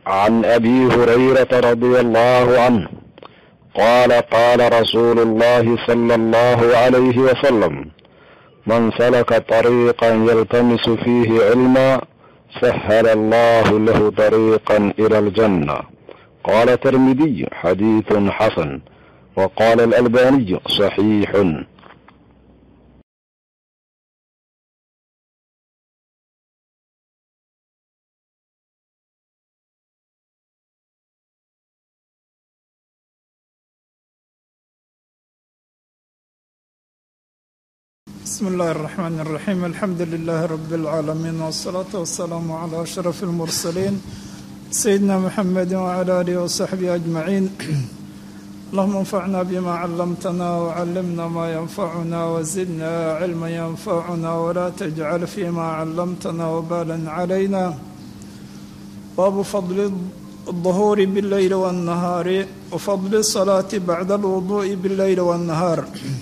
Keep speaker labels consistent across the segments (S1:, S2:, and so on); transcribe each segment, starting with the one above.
S1: عن ابي هريره رضي الله عنه قال قال رسول الله صلى الله عليه وسلم من سلك طريقا يلتمس فيه علما سهل الله له طريقا الى الجنه قال الترمذي حديث حسن وقال الالباني صحيح
S2: بسم الله الرحمن الرحيم الحمد لله رب العالمين والصلاة والسلام على أشرف المرسلين سيدنا محمد وعلى آله وصحبه أجمعين اللهم انفعنا بما علمتنا وعلمنا ما ينفعنا وزدنا علما ينفعنا ولا تجعل فيما علمتنا وبالا علينا باب فضل الظهور بالليل والنهار وفضل الصلاة بعد الوضوء بالليل والنهار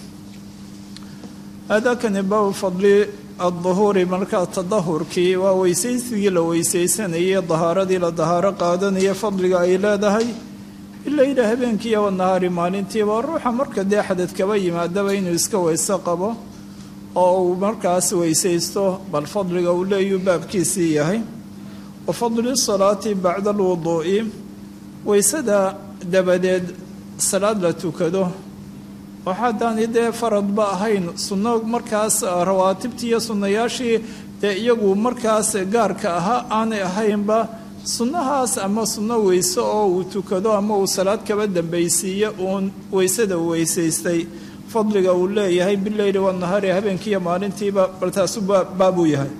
S2: aadaakani baabu fadli adduhuuri markaa tadahurkii waa weysaysigii la weysaysanayay dahaaradii la dahaaro qaadanaya fadliga ay leedahay ilayla habeenkiiyo wanahaari maalintiiba ruuxa marka dee xadad kaba yimaadaba inuu iska weyse qabo oo uu markaas weysaysto bal fadliga uu leeyuu baabkiisii yahay wa fadli salaati bacda alwuduu'i weysada dabadeed salaad la tukado oo haddaani dee faradba ahayn sunno markaas rawaatibtii iyo sunnayaashii dee iyagu markaas gaarka ahaa aanay ahaynba sunnahaas ama sunno weyse oo uu tukado ama uu salaad kaba dambaysiiyo uun weysada weysaystay fadliga uu leeyahay bileyli wanahaari habeenkiiyo maalintiiba bal taasu baabuu yahay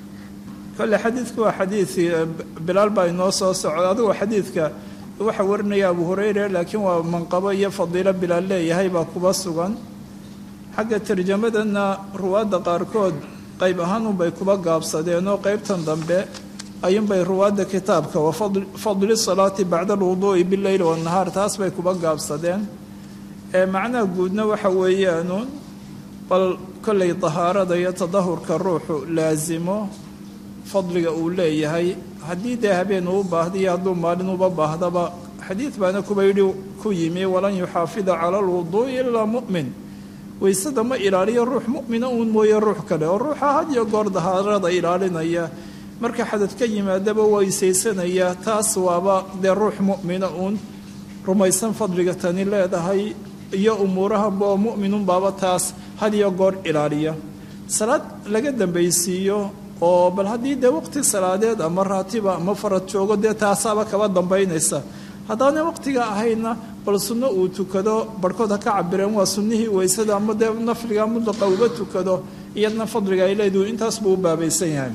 S2: kole xadiidku waa xadiid bilaal baa inoo soo socda adigu xadiidka waxaa warinaya abu hureyre laakiin waa manqabo iyo fadiilo bilaal leeyahay baa kuba sugan xagga tarjamadana ruwaadda qaarkood qayb ahaanunbay kuba gaabsadeen oo qeybtan dambe ayuunbay ruwaadda kitaabka wa fadli salaati bacda alwuduu'i bileyli wanahaar taas bay kuba gaabsadeen ee macnaha guudna waxa weeyaanuun bal kollay dahaarada iyo tadahurka ruuxu laasimo fadliga uu leeyahay haddii dee habeen uu baahdiyo hadduu maalin uba baahdaba xadiid baana kuba yidhi ku yimi walan yuxaafida cala alwuduu'i ilaa mu'min weysada ma ilaaliyo ruux mu'mina uun mooye ruux kale oo ruuxa had iyo goor dahaarada ilaalinaya marka xadad ka yimaadaba weysaysanaya taas waaba dee ruux mu'mina uun rumaysan fadliga tani leedahay iyo umuurahanba oo mu'minun baaba taas had iyo goor ilaaliya salaad laga dambaysiiyo oo bal haddii dee waqti salaadeed ama raatiba ama farad joogo dee taasaaba kaba dambaynaysa haddaana waqtiga ahayna bal sunno uu tukado barhkood ha ka cabireen waa sunnihii weysada ama dee nafliga mudlaqa uba tukado iyadna fadliga ay leeduhu intaas buu u baabaysan yahay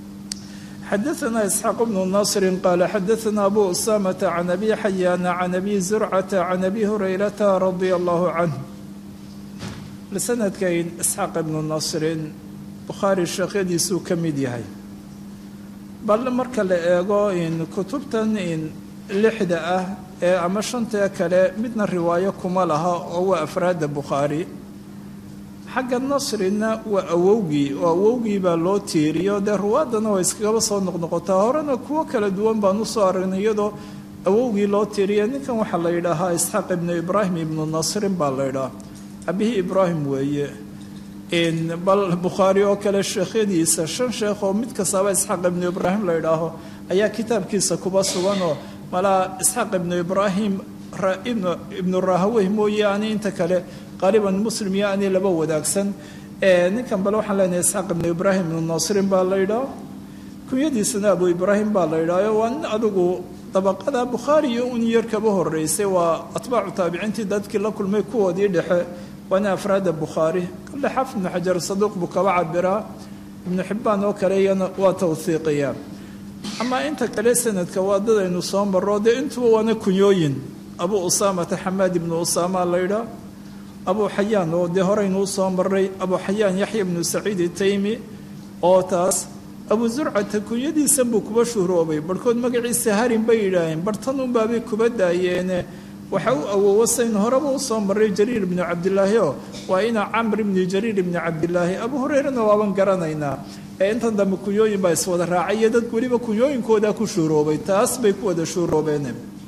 S2: xadaثna isxaaq bnu nasri qaala xadaثna abu usamata can abi xayaana can abi zurcata can abi hurayrata radia allahu canh sanadkayn isxaaq ibnu nasrin bukhaari sheekhyadiisuu ka mid yahay bal marka la eego in kutubtan in lixda ah ee ama shantee kale midna riwaayo kuma laha oo waa afraadda bukhaari xagga nasrina waa awowgii oo awowgii baa loo tiiriyo dee ruwaaddana waa iskagaba soo noqnoqotaa horena kuwo kala duwan baan usoo aragnay iyadoo awowgii loo tiiriya ninkan waxaa la yidhaahaa isxaaq ibnu ibraahim ibnu nasrin baa la yidhaha abihii ibraahim weeye bal bukhaari oo kale sheekhyadiisa shan sheekh oo mid kastaaba isxaaq ibnu ibraahim la idhaaho ayaa kitaabkiisa kuba suganoo malaa isxaaq ibnu ibraahim ibnu rahawey mooye ani inta kale qaaliban muslim iyo ani laba wadaagsan ninkan bale waxaan leenahay isxaaq ibnu ibraahim ibnu nasrin baa la idhaaho kunyadiisana abu ibraahim baa la idhaaho waa nin adigu dabaqada bukhaari iyo un yar kaba horeysay waa atbaacu taabiciintii dadkii la kulmay kuwoodii dhexe waana afraada bukhaari kale xaafid ibnu xajar saduuq buu kaba cabiraa ibnu xibbaan oo kale iyana waa tawhiiqiyaa amaa inta kale sanadka waa dad aynu soo marro dee intuba waana kunyooyin abu usaamata xamaad ibnu usaama laydhaa abu xayaan oo dee horeynuu soo maray abu xayaan yaxya ibnu saciid itaymi oo taas abu zurcata kunyadiisan buu kuba shuhroobay barhkood magaciisa harin bay yidhaaheen bartanunbaabay kuba daayeene waxa u awoowo saynu horeba usoo maray jariir ibnu cabdilaahi oo waa ina camr ibni jariir ibni cabdilaahi abu hureyrena waaban garanaynaa ee intan dambe kunyooyin baa iswada raacay iyo dad weliba kunyooyinkoodaa ku shuuroobay taas bay ku wada shuuroobeen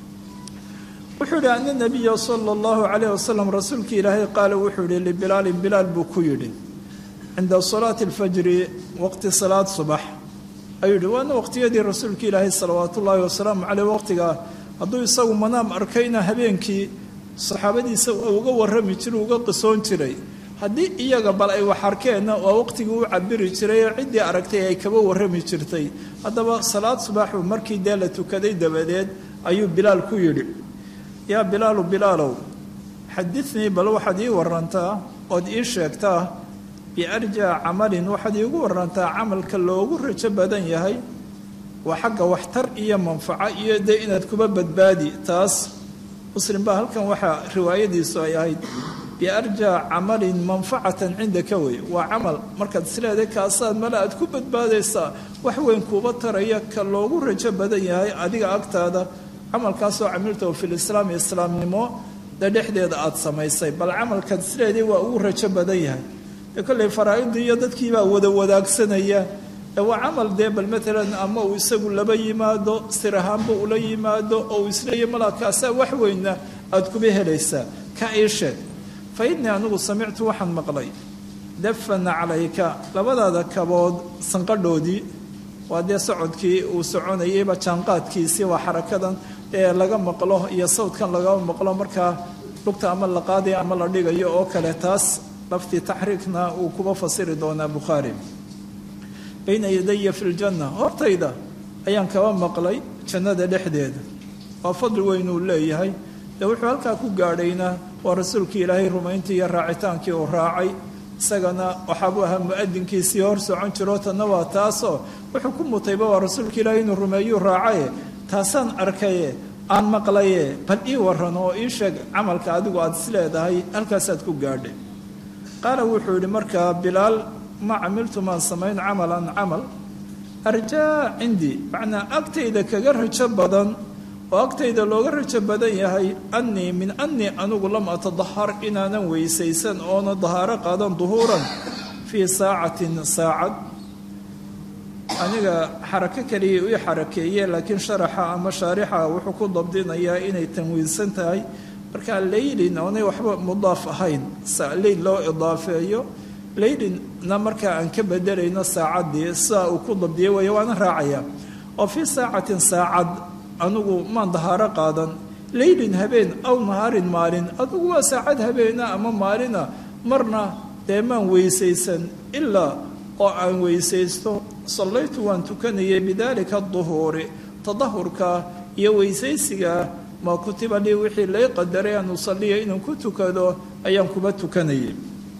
S2: wuxuu yihi ana nabiya sala allahu calayh wasalam rasuulkii ilaahay qaala wuxuu yihi libilaalin bilaal buu ku yidhi cinda salaati alfajri waqti salaad subax ayuu yihi waana waqtiyadii rasuulka ilaahay salawaat ullaahi wasalaamu caleyh waqtigaa hadduu isagu manaam arkayna habeenkii saxaabadiisa uga warrami jiray uga qisoon jiray haddii iyaga bal ay wax arkeenna waa waqtigii u cabiri jiray oo ciddii aragtay ay kaba warrami jirtay haddaba salaad subaxu markii dee la tukaday dabadeed ayuu bilaal ku yidhi yaa bilaalu bilaalow xadinii bal waxaad ii warantaa ood ii sheegtaa biarjaa camalin waxaad iigu warantaa camalka loogu rajo badan yahay waa xagga waxtar iyo manfaco iyo dee inaad kuba badbaadi taas muslim baa halkan waxaa riwaayadiisu ay ahayd biarjaa camalin manfacatan cindaka wey waa camal markaad isleeday kaasaad male aad ku badbaadaysaa wax weyn kuuba taraya ka loogu rajo badan yahay adiga agtaada camalkaasoo camiltahu fi lislaami islaamnimo de dhexdeeda aada samaysay bal camalkaad isleeday waa ugu rajo badan yahay dee kolley faraa-idii iyo dadkiibaa wada wadaagsanaya ee waa camal dee bal matalan ama uu isagu laba yimaado sir ahaanba ula yimaado oo uu isleeya malaakaasaa wax weynna aada kuba helaysaa ka ii sheeg fa innii anigu samictu waxaan maqlay dafana calayka labadaada kabood sanqadhoodii waa dee socodkii uu soconayayba jaanqaadkiisii waa xarakadan ee laga maqlo iyo sawdkan laga maqlo markaa lugta ama la qaadayo ama la dhigayo oo kale taas laftii taxriikna uu kuba fasiri doonaa bukhaari bayna yadaya fi ljanna hortayda ayaan kaba maqlay jannada dhexdeeda waa fadli weyn uu leeyahay dee wuxuu halkaa ku gaadhayna waa rasuulkii ilaahay rumayntii iyo raacitaankii uu raacay isagana waxaabuu ahaa mu-adinkiisii hor socon jiro tanna waa taasoo wuxuu ku mutayba waa rasuulka ilaahay inuu rumeeyuu raacaye taasaan arkaye aan maqlaye bal ii waran oo ii sheeg camalka adigu aada is leedahay halkaasaad ku gaadhay qaala wuxuu yidhi markaa bilaal ma camiltu maan samayn camalan camal arjaa cindii macnaa agtayda kaga rajo badan oo agtayda looga rajo badan yahay annii min annii anigu lam atadahar inaanan weysaysan oona dahaaro qaadan duhuuran fii saacatin saacad aniga xarako kaliya ii xarakeeye laakiin sharaxa ama shaarixa wuxuu ku dabdinayaa inay tanwiinsan tahay markaa leylin oonay waxba mudaaf ahayn leyl loo idaafeeyo leylinna markaa aan ka bedelayno saacaddii sidaa uu ku dabdiyay waaya waana raacaya oo fii saacatin saacad anigu maan dahaaro qaadan leylin habeen aw nahaarin maalin adigu waa saacad habeena ama maalina marna dee maan weysaysan ilaa oo aan weysaysto sallaytu waan tukanayay bidaalika duhuuri tadahurka iyo weysaysigaa maa kutiba lii wixii lay qadaray an usaliya inaan ku tukado ayaan kuba tukanayay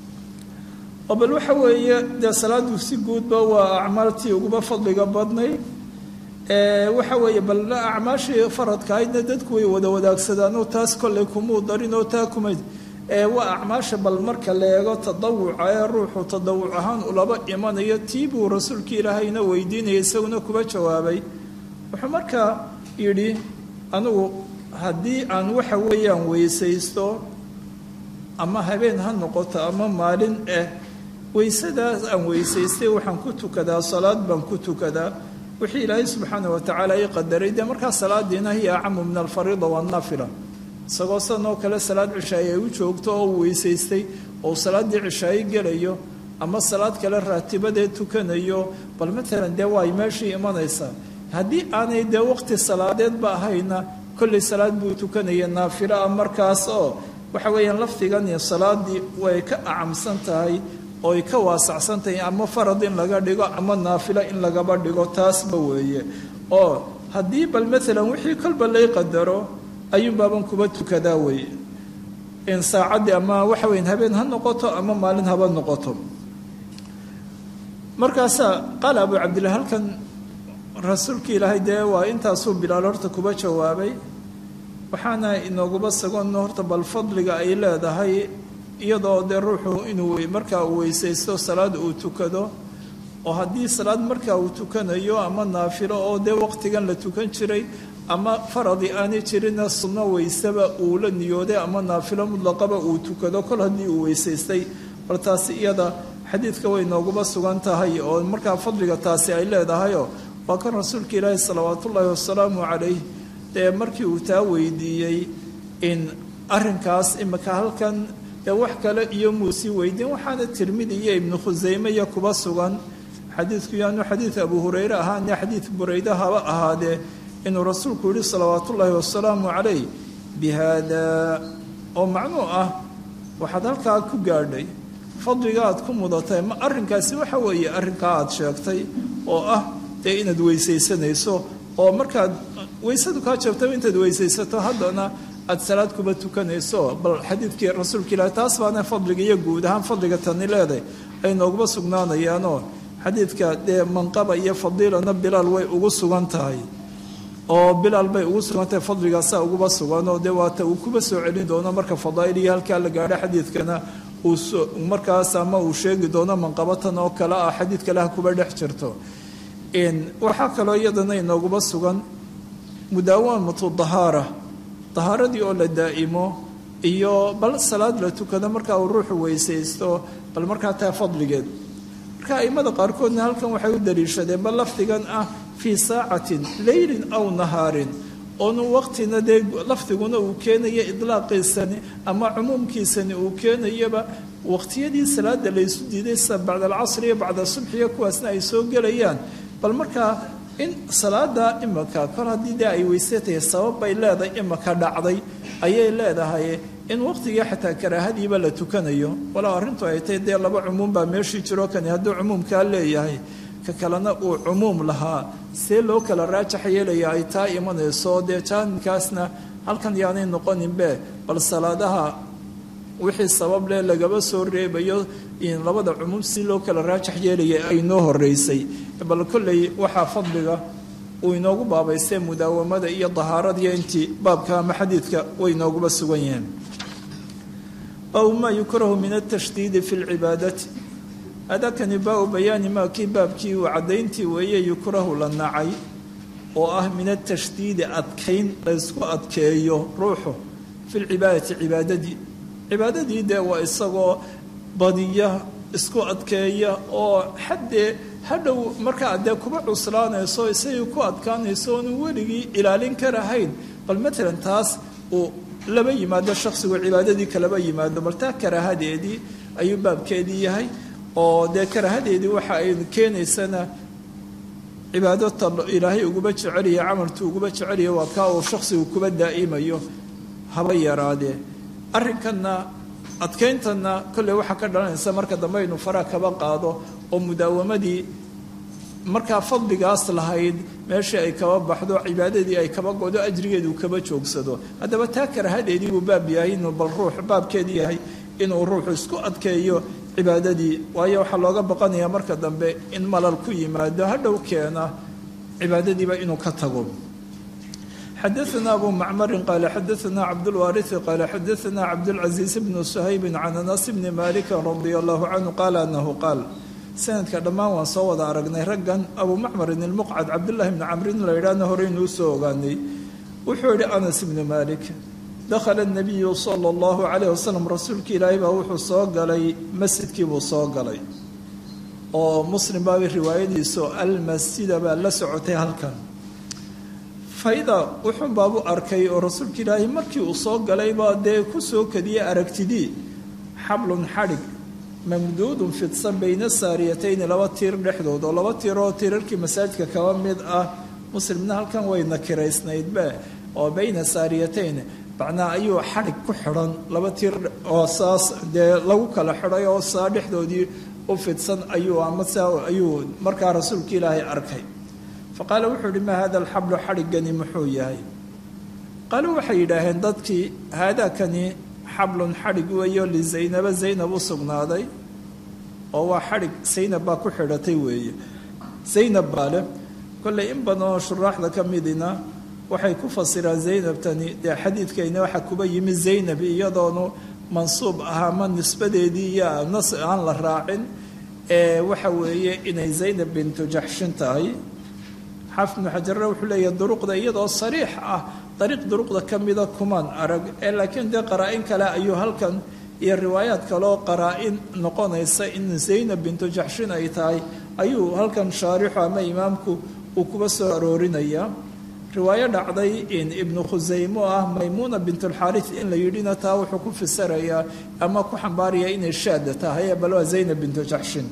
S2: oo bal waxa weeye dee salaadu si guudba waa acmaaltii uguba fadliga badnay waxa weeye bal acmaashii faradkahaydna dadku way wada wadaagsadaan taas kolley kumuu darin oo taa kumay waa acmaasha bal marka la eego tadawuca ee ruuxu tadawuc ahaan ulaba imanayo tii buu rasuulkii ilaahayna weydiinaya isaguna kuba jawaabay wuxuu markaa yidhi anigu haddii aan waxa weeyaan weysaysto ama habeen ha noqoto ama maalin ah weysadaas aan weysaystay waxaan ku tukadaa salaad baan ku tukadaa wixii ilaahay subxaana watacaala ii qadaray dee markaa salaadiina hiya acamu min alfariida waannafila isagoo sidan oo kale salaad cishaaye ay u joogto oo uu weysaystay oo salaaddii cishaaye gelayo ama salaad kale raatibadee tukanayo bal matalan dee waay meeshii imanaysaa haddii aanay dee waqti salaadeedba ahayna kolley salaad buu tukanaya naafilo ah markaas oo waxa weeyaan lafdigani salaadii way ka acamsan tahay ooy ka waasacsan tahay ama farad in laga dhigo ama naafilo in lagaba dhigo taasba weeye oo haddii bal maalan wixii kolba lay qadaro ayuun baaban kuba tukadaa weeye in saacaddii ama waxa weyan habeen ha noqoto ama maalin haba noqoto markaasaa qaala abu cabdillah halkan rasuulkii ilaahay dee waa intaasuu bilaal horta kuba jawaabay waxaana inooguba sagoon horta bal fadliga ay leedahay iyadoo dee ruuxu inuu markaa uu weysaysto salaad uu tukado oo haddii salaad markaa uu tukanayo ama naafilo oo dee waqtigan la tukan jiray ama faradi aanay jirina sunno weysaba uu la niyooday ama naafilo mutlaqaba uu tukado kol haddii uu weysaystay bal taasi iyada xadiidka way nooguba sugan tahay oo markaa fadliga taasi ay leedahayoo waa kan rasuulka ilaahi salawaatullaahi wasalaamu calayh dee markii uu taa weydiiyey in arrinkaas imika halkan dee wax kale iyo muusii weydiin waxaana tirmidi iyo ibnu khusayme iyo kuba sugan xadiidku yaanu xadiid abu hureyre ahaane xadiid bureyde haba ahaadee inuu rasuulku yihi salawaatullaahi wasalaamu calayh bi haada oo macnuu ah waxaad halkaa ku gaadhay fadliga aad ku mudatay ma arrinkaasi waxa weeye arrinkaa aad sheegtay oo ah dee inaad weysaysanayso oo markaad weysadu kaa jabtaba intaad weysaysato haddana aad salaad kuba tukanayso bal xadiidkii rasuulka ilaahi taas baana fadliga iyo guud ahaan fadliga tani leedahay ay nooguba sugnaanayaanoo xadiidka dee manqaba iyo fadiilana bilaal way ugu sugan tahay oo bilaal bay ugu sugan tahay fadligaasaa uguba suganoo dee waata uu kuba soo celin doono marka fadaa'il iyo halkaa la gaadho xadiidkana uu markaas ama uu sheegi doono manqabatan oo kale ah xadiid kale ha kuba dhex jirto waxaa kaloo iyadana inooguba sugan mudaawamatu dahaara dahaaradii oo la daa'imo iyo bal salaad la tukado markaa uu ruuxu weysaysto bal markaa taa fadligeed marka aimada qaarkoodna halkan waxay u daliishadeen bal lafdigan ah fii saacatin leylin aw nahaarin oonu waqtina dee lafdiguna uu keenayo idlaaqiisani ama cumuumkiisani uu keenayaba waqtiyadii salaada laysu diiday sida bacda alcasri iyo bacda subxiyo kuwaasna ay soo gelayaan bal markaa in salaada imika kor haddii dee ay weysatahay sabab bay leedahay imika dhacday ayay leedahay in waqtigii xataa karaahadiiba la tukanayo walaa arrintu ay tahay dee laba cumuum baa meeshii jiro kani hadduu cumuumkaa leeyahay ka kalena uu cumuum lahaa see loo kala raajax yeelaya ay taa imanayso dee jaanibkaasna halkan yaanay noqoninbe bal salaadaha wixii sabab leh lagaba soo reebayo in labada cumuum si loo kala raajax yeelaya ay noo horeysay bal kolley waxaa fadliga uu inoogu baabaystee mudaawamada iyo dahaaradiyo intii baabka ama xadiidka way inooguba sugan yihiin baabu maa yukrahu min altashdiidi fi lcibaadati adakani baa-u bayaani maa kii baabkii uu caddayntii weeye yukrahu la nacay oo ah min atashdiidi adkayn laysku adkeeyo ruuxu fi lcibaadati cibaadadii cibaadadii dee waa isagoo badiya isku adkeeya oo xaddee hadhow markaa dee kuba cuslaanayso isagii ku adkaanayso oonu weligii ilaalin karahayn bal matalan taas uu laba yimaado shakhsigu cibaadadii kalaba yimaado bal taa karaahadeedii ayuu baabkeedii yahay oo dee karaahadeedii waxa ay keenaysana cibaadota ilaahay uguba jeceliya camaltu uguba jeceliya waa kaa uu shakhsigu kuba daa'imayo haba yaraadee arrinkanna adkayntanna kolley waxaa ka dhalanaysa marka dambe aynu faraha kaba qaado oo mudaawamadii markaa fadligaas lahayd meeshii ay kaba baxdo cibaadadii ay kaba godo ajrigeedu kaba joogsado haddaba taa karahadeedii buu baab yahay inuu bal ruux baabkeedii yahay inuu ruuxu isku adkeeyo cibaadadii waayo waxaa looga baqanayaa marka dambe in malal ku yimaado hadhow keena cibaadadiiba inuu ka tago xadaثna abu macmari qaala xadaثna cabdاlwaariثi qaala xadaثna cabdاlcaزiiz bnu shaybi can anas bni maliki radia allahu canhu qaala anahu qaal sanadka dhammaan waan soo wada aragnay raggan abu macmarin ilmuqcad cabdullahi bni camrin la yidhaahna horeynuu soo ogaanay wuxuu yihi anas ibni malik dakhala nabiyu sala allahu calayh wasalam rasuulka ilaahay baa wuxuu soo galay masjidkii buu soo galay oo muslim baaba riwaayadiisu almasjida baa la socotay halkan fayda wuxuun baabu arkay oo rasuulka ilaahay markii uu soo galaybaa dee ku soo kadiyay aragtidii xablun xadhig mamduudun fidsan bayna saariyatayni laba tiir dhexdood oo laba tiir oo tiirarkii masaajidka kaba mid ah muslimna halkan way nakiraysnaydbe oo bayna saariyatayn macnaa ayuu xadhig ku xidhan laba tiir oo saas dee lagu kala xidhay oo saa dhexdoodii u fidsan ayuu ama saa ayuu markaa rasuulka ilaahay arkay fa qaala wuxuu yihi maa hada alxablu xadhiggani muxuu yahay qaalo waxay yidhaaheen dadkii haadaakani xablun xadhig weeyo lizaynaba zaynab u sugnaaday oo waa xadhig zaynab baa ku xidhatay weeye zaynab baa leh kolley in badan oo shuraaxda ka midina waxay ku fasiraan zaynabtani dee xadiidkayna waxaa kuba yimi zaynab iyadoonu mansuub ah ama nisbadeedii iyo nas aan la raacin ee waxa weeye inay zaynab bintu jaxshin tahay xaafid ibnu xajarre wuxuu leeyahay duruqda iyadoo sariix ah dariiq duruqda ka mida kumaan arag ee laakiin dee qaraa-in kale ayuu halkan iyo riwaayaad kaleoo qaraa-in noqonaysa in zaynab bintu jaxshin ay tahay ayuu halkan shaarixu ama imaamku uu kuba soo aroorinayaa riwaayo dhacday in ibnu khusaymo ah maymuuna bintulxaaris in la yidhina taa wuxuu ku fasirayaa ama ku xambaaraya inay shaada tahay bal waa zaynab bintu jaxshin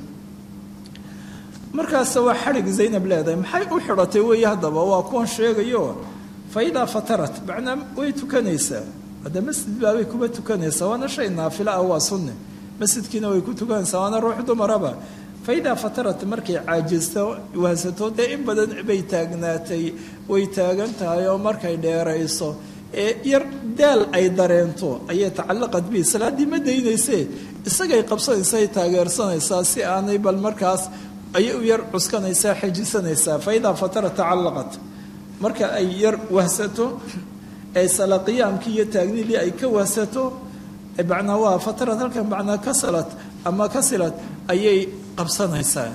S2: markaas waa xadhig zaynab leedahay maxay u xidhatay weeye haddaba waa kuwan sheegayo fa idaa fatarat macnaa way tukanaysaa hadda masjid baabay kuma tukanaysaa waana shay naafilo ah waa sunne masjidkiina way ku tukanaysaa waana ruux dumaraba fa idaa fatarat markay caajisto waasato dee in badan bay taagnaatay way taagan tahay oo markay dheerayso ee yar daal ay dareento ayay tacallaqad bi salaaddii ma daynaysee isagay qabsanaysaa taageersanaysaa si aanay bal markaas ayay u yar cuskanaysaa xejisanaysaa fa idaa fatarat tacallaqat marka ay yar wahsato ee sala qiyaamkii iyo taagnidii ay ka wahsato macnaa waa fatarad halkan macnaa kasalat ama kasilad ayay qabsanaysaa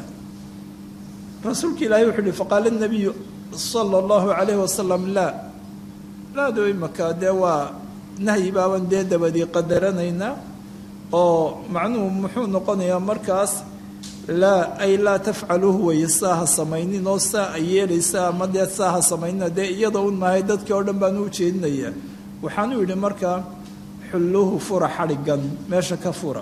S2: rasuulka ilaahay wuxuu uhi faqaala nabiyu sala allahu calayhi wasalam laa laado imaka dee waa nahyi baaban dee dabadii qadaranaynaa oo macnuhu muxuu noqonayaa markaas laa ay laa tafcaluuhu weye saa ha samaynin oo saa ay yeelaysaa ama dee saa ha samaynina dee iyada un maahay dadkii oo dhan baan u jeedinayaa waxaanu yidhi markaa xulluuhu fura xadhigan meesha ka fura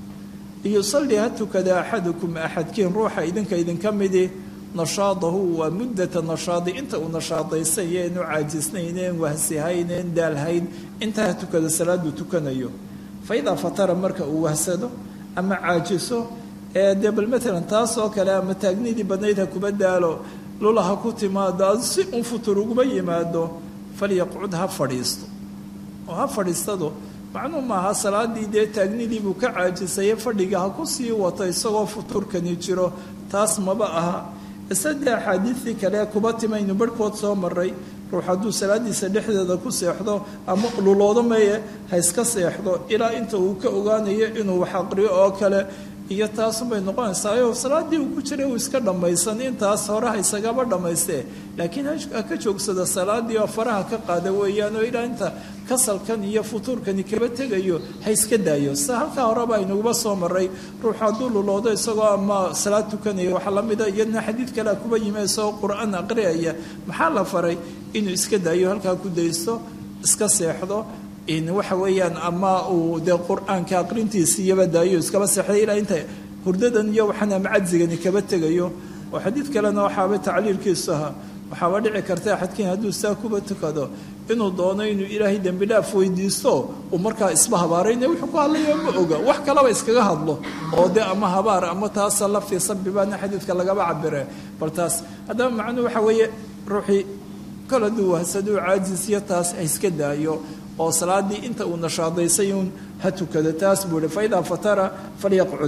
S2: yusalli ha tukada axadukum axadkiin ruuxa idinka idinka midi nashaadahu waa muddata nashaadi inta uu nashaadaysan iyo inu caajisnayneen wahsihayneen daalhayn intaa ha tukado salaaduu tukanayo fa idaa fatara marka uu wahsado ama caajiso ee dee bal matalan taas oo kale ama taagnidii badnayd ha kuba daalo lula ha ku timaado ad si un futur uguma yimaado falyaqcud ha fadhiisto oo ha fadhiistado macnuu maaha salaadii dee taagnidii buu ka caajisaye fadhiga ha ku sii wato isagoo futurkani jiro taas maba aha isadee axaadiidii kale kuba timaynu barhkood soo maray ruux hadduu salaadiisa dhexdeeda ku seexdo ama luloodo meye ha iska seexdo ilaa inta uu ka ogaanayo inuu wax aqriyo oo kale iyo taasunbay noqonaysaa salaadii uu ku jiray uu iska dhammaysan intaas hore ha isagaba dhammaystee laakiin ha ka joogsada salaadii oo faraha ka qaada weeyaan oo ilaa inta kasalkan iyo futuurkani kaba tegayo ha iska daayo sa halkaa horeba aynaguba soo maray ruux hadduu luloodo isagoo ama salaad tukanaya waxaa lamida iyadna xadiid kalea kuba yimi isagoo qur-aan aqriyaya maxaa la faray inuu iska daayo halkaa ku daysto iska seexdo in waxa weeyaan ama uu dee qur-aanka aqrintiisi iyaba daayo iskaba seexday ilaa inta hurdadan iyo waxaan ama cajzigani kaba tegayo oo xadiid kalena waxaaba tacliilkiisu ahaa waxaaba dhici karta axadkiin hadduu saa kuba tukado inuu doono inuu ilaahay dembi dhaaf weydiisto uu markaa isba habaarayna wuxuu ku hadlayo ma oga wax kalaba iskaga hadlo oo dee ama habaar ama taasa laftii sabibaana xadiidka lagaba cabire bal taas haddaba macnuhu waxa weeye ruuxii kol hadduu wahsaduu caajisiyo taas ha iska daayo oo salaadii inta uu nashaadaysay uun ha tukado taas buu ihi fa idaa fatara falyaqcud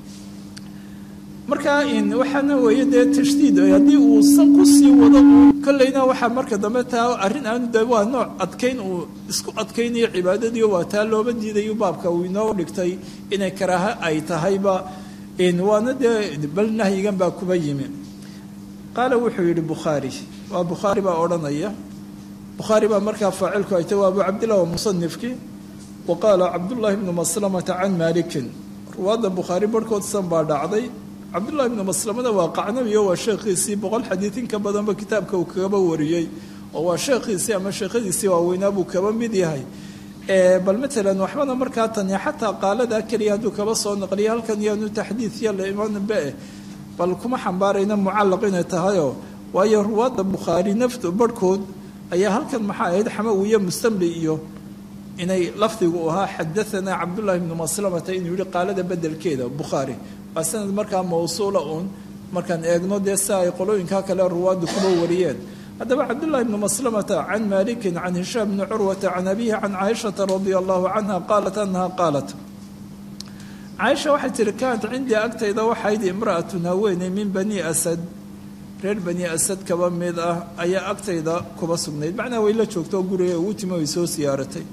S2: markaa waxaana weeye dee tashdiid haddii uu san kusii wado kolleyna waxaa marka dambe taa arrin aanu de waa nooc adkayn uu isku adkaynayo cibaadadii waa taa looba diidayo baabka uu inoo dhigtay inay karaaha ay tahayba waana dee bal nahyigan baa kuba yimi qaala wuxuu yidhi bukhaari waa bukhaari baa odhanaya bukhaari baa markaa faacilku ay tahy waa abu cabdillah wa musanifkii wa qaala cabdullaahi bnu maslamata can maalikin ruwaadda bukhaari barhkood san baa dhacday cabdullahi bnu maslamada waa qacnabiyo waa sheekhiisii boqol xadiid in ka badanba kitaabka uu kagaba wariyey oo waa sheekhiisii ama sheekhadiisii waaweynaa buu kaba mid yahay bal matalan waxbana markaa tani xataa qaaladaa keliya hadduu kaba soo naqliya halkan yaanu taxdiidya la imanba eh bal kuma xambaarayna mucallaq inay tahayoo waayo ruwaadda bukhaari naftu barhkood ayaa halkan maxaa ahayd xamawiye mustamli iyo inay lafdigu ahaa xadaanaa cabdullaahi bnu maslamata inuu yihi qaalada bedelkeeda bukhaari waa sanad markaa mawsuula uun markaan eegno dee si ay qolooyinkaa kale ruwaaddu kuba wariyeen haddaba cabdullaahi bnu maslamata can maalikin can hishaam bni curwata can abihi can caaishata radia allahu canha qaalat anaha qaalat caaisha waxay tihi kaanat cindii agtayda waxayd imra'atun haweeney min bani asad reer bani asad kaba mid ah ayaa agtayda kuba sugnayd macnaa way la joogto oo guriga ugu timi way soo siyaaratay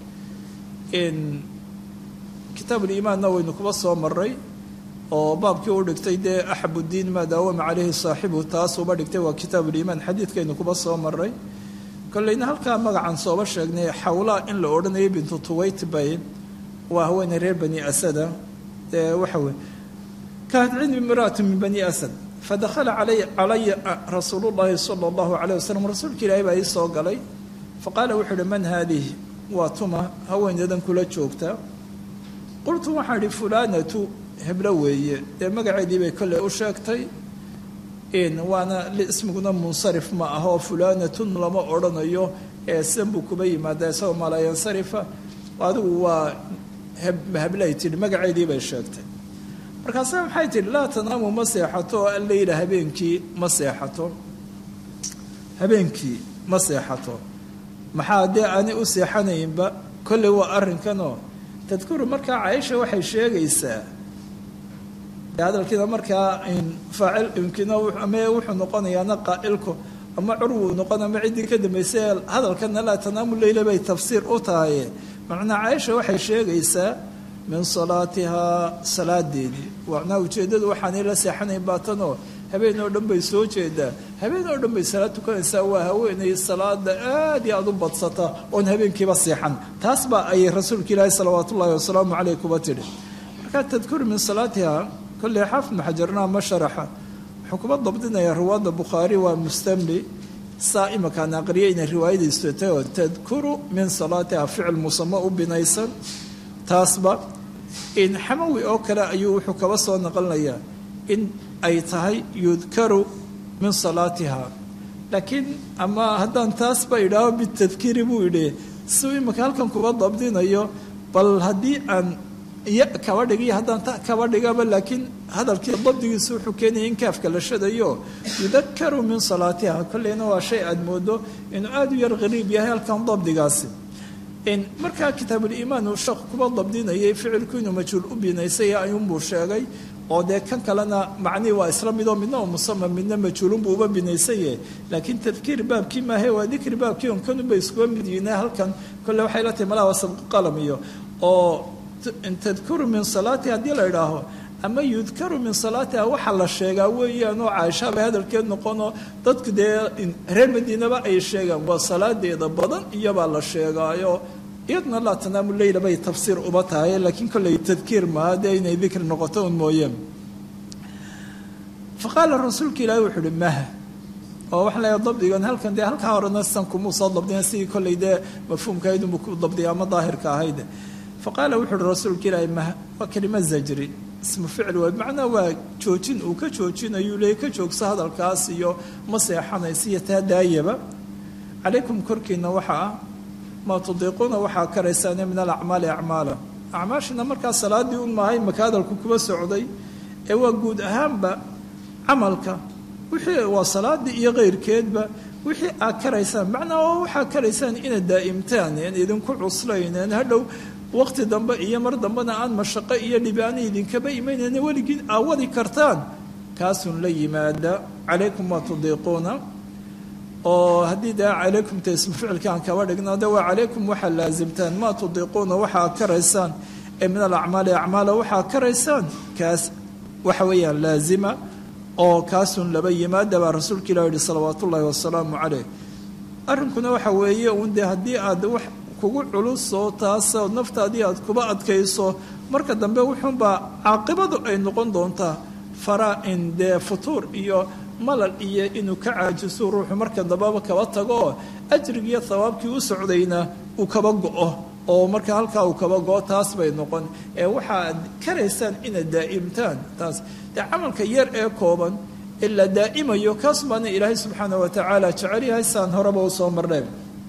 S2: kitaabuliimaanna waynu kuba soo maray oo baabkii u dhigtay dee axabuddiin maa daawama caleyhi saaxibu taas uba dhigtay waa kitaabuliimaan xadiidkaynu kuba soo maray kolleyna halkaa magacan sooba sheegnay xawlaa in la odhanayay bintu tuwayt bay waa haweeney reer bani asada dee waxa weye kaanat cindi imraatu min bani asad fadakhala calaya rasuulu llahi sala allahu calayh wasalam rasuulka ilaahay baa ii soo galay faqaala wuxuu uhi man haadihi waa tuma haweeneedan kula joogta qultu waxaan idhi fulaanatu heblo weeye dee magaceedii bay kolley u sheegtay waana ismiguna munsarif ma aha oo fulaanatun lama odhanayo ee sidan buu kuba yimaada isagoo malayansarifa adigu waa heblay tidhi magaceedii bay sheegtay markaase maxay tidhi laa tanaamu ma seexato oo alleyla habeenkii ma seexato habeenkii ma seexato maxaa dee aanay u seexanaynba kolley waa arrinkanoo tadkuru markaa caaisha waxay sheegaysaa hadalkiina markaa faacil imkina ama wuxuu noqonayaana qaa'ilku ama curwuu noqon ama ciddii ka dambaysay hadalkana laa tanaamu leyla bay tafsiir u tahaye macnaa caaisha waxay sheegaysaa min salaatihaa salaadeedii macnaa ujeeddadu waxaanay la seexanayn baatanoo habeen oo dhan bay soo jeedaa habeen oo dhan bay salaad tukanaysaa waa haweenay salaada aad iyo aad u badsata oon habeenkiiba seexan taas baa ay rasuulka ilaahi salawaatu ullahi wasalaamu caleyh kuba tidhi markaa tadkuru min salaatiha kolley xaafid maxajarnaa ma sharaxa wuxuu kuba dabdinayaa riwaada bukhaari waa mustamli saa imakaan aqriya inay riwaayadiisu tahay oo tadkuru min salaatiha ficil musamo u binaysan taasba in xamawi oo kale ayuu wuxuu kaba soo naqlinayaa in ay tahay yudkaru min salaatiha laakiin ama haddaan taasba idhaaho bitadkiiri buu idhi siuu imika halkan kuba dabdinayo bal haddii aan iyo kaba dhigiyo haddaan ta kaba dhigaba laakiin hadalkii dabdigiisu wuxuu keenaya in kaafka la shadayo yudakaru min salaatiha kolleyna waa shay aada moodo inuu aada u yar qariib yahay halkan dabdigaasi markaa kitaabuliimaan uu sheekh kuba dabdinayay ficilku inuu majhuul u binaysay ayuunbuu sheegay oo dee kan kalena macnihii waa isla midoo midna oo musama midna majhuulunbuu uba binaysaye laakiin tadkiir baabkii maahe waa dikri baabkii on kanunbay iskuba mid yihiin halkan kolle waxay la tahay malaha sabqu qalam iyo oo tadkuru min salaati haddii la idhaaho ama yudkaru min salaatiha waxaa la sheegaa weeyaan oo caaisha bay hadalkeed noqonoo dadku dee reer madiinaba ay sheegaan waa salaadeeda badan iyobaa la sheegaayo iyadna laa tanaamu leyla bay tafsiir uba tahay laakiin kolley tadkiir maaha dee inay dikri noqoto un mooyeen fa qaala rasuulka ilaahi wuxuu uhi maha oo waxaa leeyahay dabdigan halkan dee halkaa horena san kumuu soo dabdina sidii kolley dee mafhuumkahayd unbuu ku dabdiya ama daahirka ahayd fa qaala wuxu uhi rasuulka ilaahi maha waa kelima zajri ismu ficil waay macnaa waa joojin uu ka joojinayuu leey ka joogso hadalkaas iyo ma seexanaysa iyo taa daayaba calaykum korkiina waxa ah maa tudiiquuna waxaa karaysaane min alacmaali acmaala acmaashina markaa salaadii un maahay maka hadalku kuba socday ee waa guud ahaanba camalka wixii waa salaadii iyo keyrkeedba wixii aad karaysaan macnaa oo waxaa karaysaan inaad daa'imtaan een idinku cuslayneen hadhow waqti dambe iyo mar dambena aan mashaqo iyo dhibaana idinkaba imaynayna weligiin aa wadi kartaan kaasun la yimaada calaykum maa tudiiquuna oo haddii dee calaykumta ismu ficilka aan kaba dhigno de waa calaykum waxaa laasimtaan maa tudiiquuna waxaa karaysaan ee min alacmaali acmaala waxaa karaysaan kaas waxa weeyaan laazima oo kaasun laba yimaada baa rasuulka ilah yihi salawaat ullaahi wasalaamu caleyh arrinkuna waxa weeye un dee haddii aad wax kugu culusoo taasoo naftaadii aad kuba adkayso marka dambe wuxuunbaa caaqibadu ay noqon doontaa fara in dee futuur iyo malal iyo inuu ka caajiso ruuxu marka dambeba kaba tago oo ajrigiiyo thawaabkii u socdayna uu kaba go-o oo marka halkaa uu kaba go-o taas bay noqon ee waxaad karaysaan inaad daa'imtaan taas dee camalka yar ee kooban ee la daa'imayo kaas baana ilaahay subxaana wa tacaala jecel yahay saan horeba u soo marneen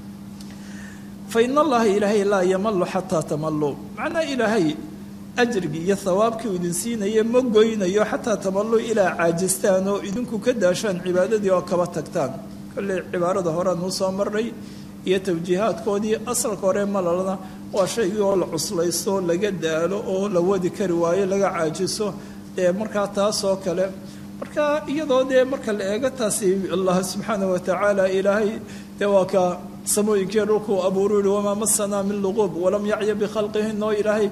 S2: fain allaha ilaahay laa yamalu xataa tamaluu macnaa ilaahay ajrigii iyo thawaabkii uu idin siinaye ma goynayo xataa tamaluu ilaa caajistaan oo idinku ka daashaan cibaadadii oo kaba tagtaan kolley cibaarada horean uu soo marnay iyo tawjiihaadkoodii asalka hore malalna waa shaygii oo la cuslaysto laga daalo oo la wadi kari waayo laga caajiso dee markaa taasoo kale marka iyadoo dee marka la eego taasi allah subxaana wa tacaala ilaahay dee waa ka samooyinkii dhulkuu abuuru yihi wamaa masanaa min luquub walam yacya bikhalqihin oo ilaahay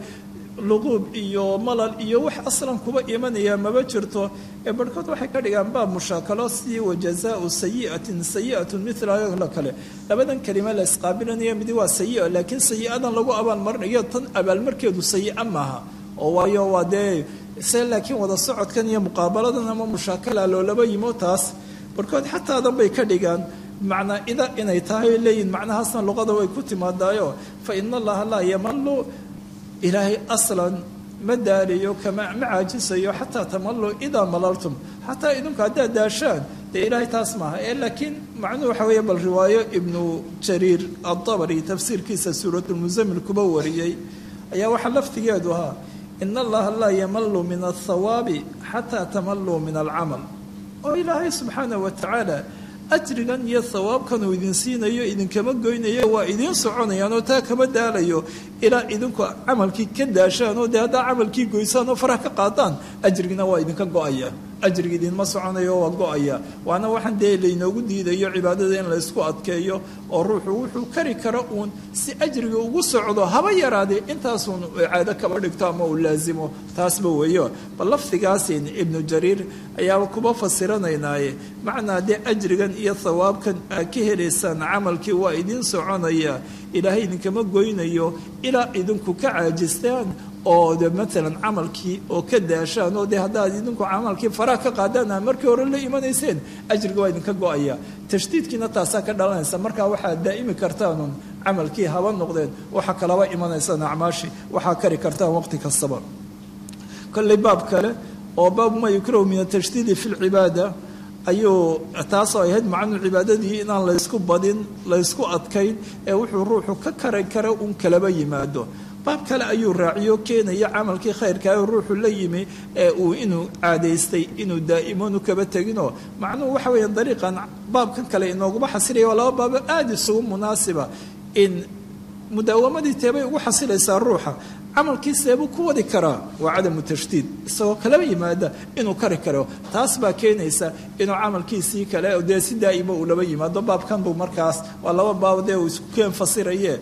S2: luquub iyo malal iyo wax aslan kuba imanaya maba jirto ee barhkood waxay ka dhigaan baab mushaakalo sidii wajazaau sayiatin sayiatun mila la kale labadan kelima la isqaabilanaya midi waa sayi laakiin sayi-adan lagu abaalmarinayo tan abaalmarkeedu sayi-a maaha oo waayo waa dee se laakiin wada socodkan iyo muqaabaladan ama mushaakala loolaba yimo taas barhkood xataadan bay ka dhigaan macnaa ida inay tahay leeyihin macnahaasna luqada way ku timaadaayo fa ina allaha laa yamalu ilaahay aslan ma daaliyo kama ma caajisayo xataa tamalu idaa malaltum xataa idinku haddaad daashaan dee ilaahay taas maaha ee laakiin macnuhu waxa weeye bal riwaayo ibnu jariir adabri tafsiirkiisa suuratulmusamil kuba wariyey ayaa waxaa laftigeedu ahaa ina allaha laa yamalu min athawaabi xataa tamaluu min alcamal oo ilaahay subxaanah wa tacaala ajrigan iyo hawaabkan uu idin siinayo idinkama goynayo waa idiin soconayaan oo taa kama daalayo ilaa idinku camalkii ka daashaan oo dee haddaa camalkii goysaan oo faraha ka qaadaan ajrigina waa idinka go-aya ajriga idinma soconayo waa go-aya waana waxaan dee laynoogu diidayo cibaadada in laysku adkeeyo oo ruuxu wuxuu kari kara uun si ajriga ugu socdo haba yaraadee intaasuun caado kaba dhigto ama uu laasimo taasba weeyo bal lafdigaasin ibnu jariir ayaaba kuba fasiranaynaaye macnaa dee ajrigan iyo thawaabkan aad ka helaysaan camalkii waa idiin soconaya ilaahay idinkama goynayo ilaa idinku ka caajistaan oo de maalan camalkii oo ka daashaan oo de haddaad idinku camalkii faraha ka qaadaan a markii hore la imanayseen ajriga waa idinka go-aya tashdiidkiina taasaa ka dhalanaysa markaa waxaad daa'imi kartaanun camalkii haba noqdeen waxa kalaba imanaysaan acmaashii waxaa kari kartaan waqti kastaba kolley baab kale oo baabu maa yukrahu min atashdiidi fi lcibaada ayuu taasoo ahayd macnuu cibaadadii inaan laysku badin laysku adkayn ee wuxuu ruuxu ka kari kara un kalaba yimaado baab kale ayuu raaciyo keenaya camalkii khayrkaa ruuxu la yimi ee uu inuu caadaystay inuu daa'imoonu kaba teginoo macnuhu waxa weeya dariiqan baabkan kale inooguma xasilaya waa laba baabo aada isugu munaasiba in mudaawamadii teebay ugu xasilaysaa ruuxa camalkii seebuu ku wadi karaa waa cadamu tashdiid isagoo kalaba yimaada inuu kari karo taas baa keenaysa inuu camalkiisii kale dee si daa'imo uu laba yimaado baabkan buu markaas waa laba baab dee uu isku keen fasiraye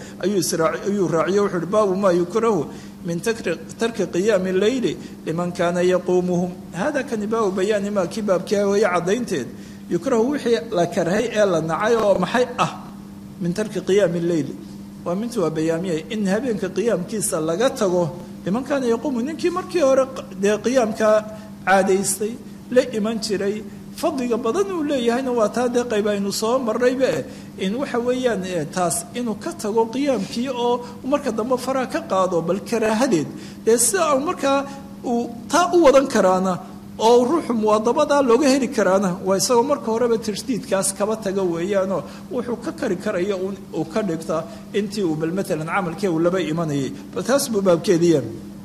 S2: ayuu raaciyo wuxuu uhi baabu maa yukrahu min tarki qiyaami leyli liman kaana yaquumuhum hada kani baabu bayaani maa kii baabkia weeye caddaynteed yukrahu wixii la karhay ee la nacay oo maxay ah min tarki qiyaami leyli waa mintu waa bayaamiyay in habeenka qiyaamkiisa laga tago liman kaana yaquumu ninkii markii hore dee qiyaamkaa caadaystay la iman jiray fadliga badan uu leeyahayna waa taa dee qayb aynu soo marnaybe in waxa weeyaan taas inuu ka tago qiyaamkii oo marka dambe faraha ka qaado bal karaahadeed dee sida u markaa uu taa u wadan karaana oo ruuxu muwaadabadaa looga heli karaana waa isagoo marka horeba tashdiidkaas kaba taga weeyaanoo wuxuu ka kari karaya uu ka dhigta intii uu bal maalan camalkii uu laba imanayay bal taas buu baabkeediya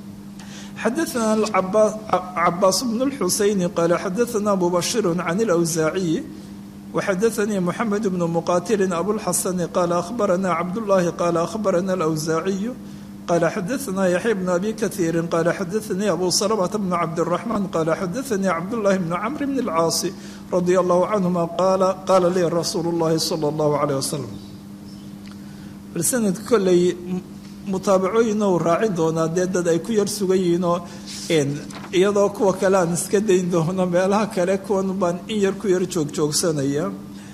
S2: xadaana cabaas bnu lxusayni qaala xadaana abu bashiru can ilawsaaciyi waxadaanii moxamed bnu muqatilin abulxasani qaala ahbaranaa cabdullaahi qaala ahbarana alawsaaciyu قال xdثna يحيى بن أbي كثير قال xdثnي أbو سلمة بن cبدالرحمن قال xdثnي cبداللahi بن cمر بن الcاaص رضي الله عنهma qاla lii رasuuل الlahi صلى الله عليه وسلم bal snad koley mutaabacooyina uu raacin doonaa dee dad ay ku yar sugan yihiinoo iyadoo kuwa kale aan iska dayn doono meelaha kale kuwan baan in yar ku yar joogjoogsanaya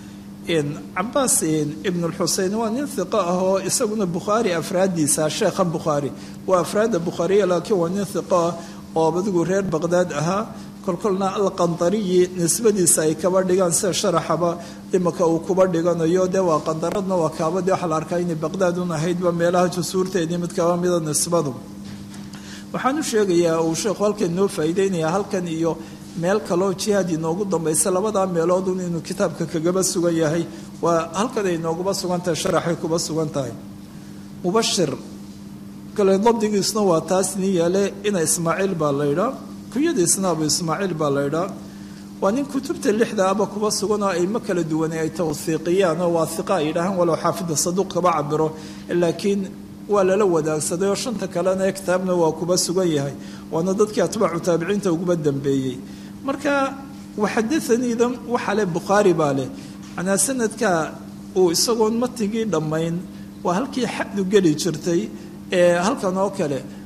S2: cabaas ibn lxusein waa nin hiqo ah oo isaguna bukhaari afraadiisa sheekha bukhaari waa afraadda bukhaariya laakiin waa nin hiqo ah oo adigu reer baqdaad ahaa kolkolna alqandariyi nisbadiisa ay kaba dhigaan sida sharaxaba imaka uu kuba dhiganayo dee waa qandaradna waa kaabadii waxaa la arkaa inay baqdaad un ahaydba meelaha jusuurteedii mid kaba mida nisbadu waxaan u sheegayaa uu sheekhu halkan noo faa'iideynaya halkan iyo meel kaloo jihaad inoogu dambaysa labadaa meeloodun inuu kitaabka kagaba sugan yahay waa halkan ay nooguba sugan tahay sharaxay kuba sugan tahay mubashir kale dabdigiisna waa taas nin yaale ina ismaaciil baa laydhaa kunyadiisna abu ismaaciil baa laydhaa waa nin kutubta lixda aba kuba sugan oo aymo kala duwan ay tawhiiqiyaan oo waahiqa ay yidhaahaan walow xaafida saduuq kaba cabiro laakiin waa lala wadaagsaday oo shanta kalena ee kitaabna waa kuba sugan yahay waana dadkii atbaacu taabiciinta uguba dambeeyey marka waxadaaniidan waxa leh bukhaari baa leh manaa sanadka uu isagoon matigii dhammayn waa halkii xadu geli jirtay ee halkan oo kale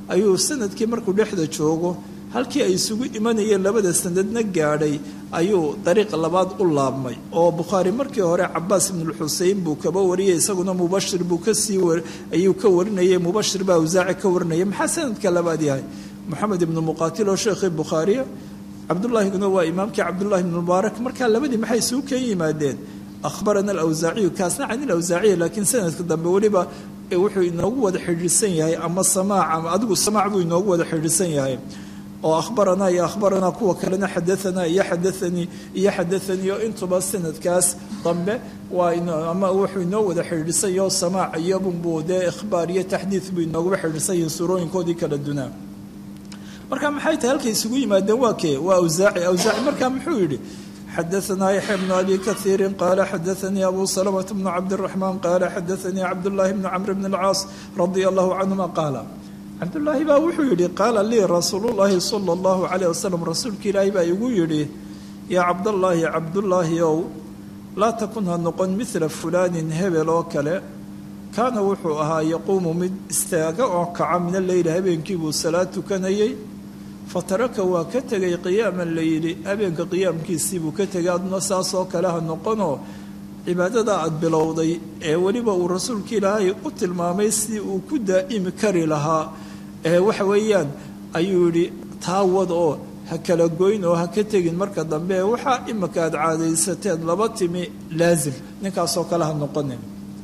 S2: ayuu sanadkii markuu dhexda joogo halkii ay isugu imanayeen labada sanadna gaadhay ayuu dariiq labaad u laabmay oo bukhaari markii hore cabaas ibnulxusein buu kaba wariyay isaguna mubashir buu kasii ayuu ka warinayay mubashir baa awsaaci ka warinaya maxaa sanadka labaad yahay moxamed ibnu muqaatil oo sheekhii bukhaariya cabdullaahiguna waa imaamkii cabdullahi ibnu mubaarak markaa labadii maxay isugu keen yimaadeen ahbarana alawsaaciyu kaasna can ilawsaaciya laakiin sanadka dambe weliba wuxuu inoogu wada xidhiidsan yahay ama samaac ama adigu samaac buu inoogu wada xidhiidsan yahay oo ahbaranaa iyo ahbaranaa kuwa kalena xadaanaa iyo xadaanii iyo xadaanii oo intuba sanadkaas dambe waa ama wuxuu inoo wada xidhiidhsanyaho samaac iyobunbuu dee ikhbaar iyo taxdiid buu inooguba xidhiidsan yahin suurooyinkoodii kala dunaa marka maxay tahay halkay isugu yimaadeen waa kee waa awsaaci awsaaci markaa muxuu yidhi xadaanaa yaxya bnu abi kaiiri qaala xadaanii abu salamata bnu cabdiraxmaan qaala xadaanii cabdullaahi bnu camr bn alcaas radia allahu canhuma qaala cabdullaahi baa wuxuu yidhi qaala lii rasuulullaahi sala allahu calayh wasalam rasuulka ilaahi baa igu yidhi yaa cabdallaahi cabdullaahi ow laa takun ha noqon midla fulaanin hebel oo kale kaana wuxuu ahaa yaquumu mid istaaga oo kaca min alleyli habeenkii buu salaad tukanayay fataraka waa ka tegay qiyaama leyli habeenka qiyaamkiisii buu ka tegay aduna saasoo kale ha noqonoo cibaadada aada bilowday ee weliba uu rasuulka ilaahay u tilmaamay si uu ku daa'imi kari lahaa ee waxa weeyaan ayuu yidhi taawad oo ha kala goyn oo ha ka tegin marka dambe waxaa imika aad caadaysateen laba timi laasim ninkaasoo kale ha noqonin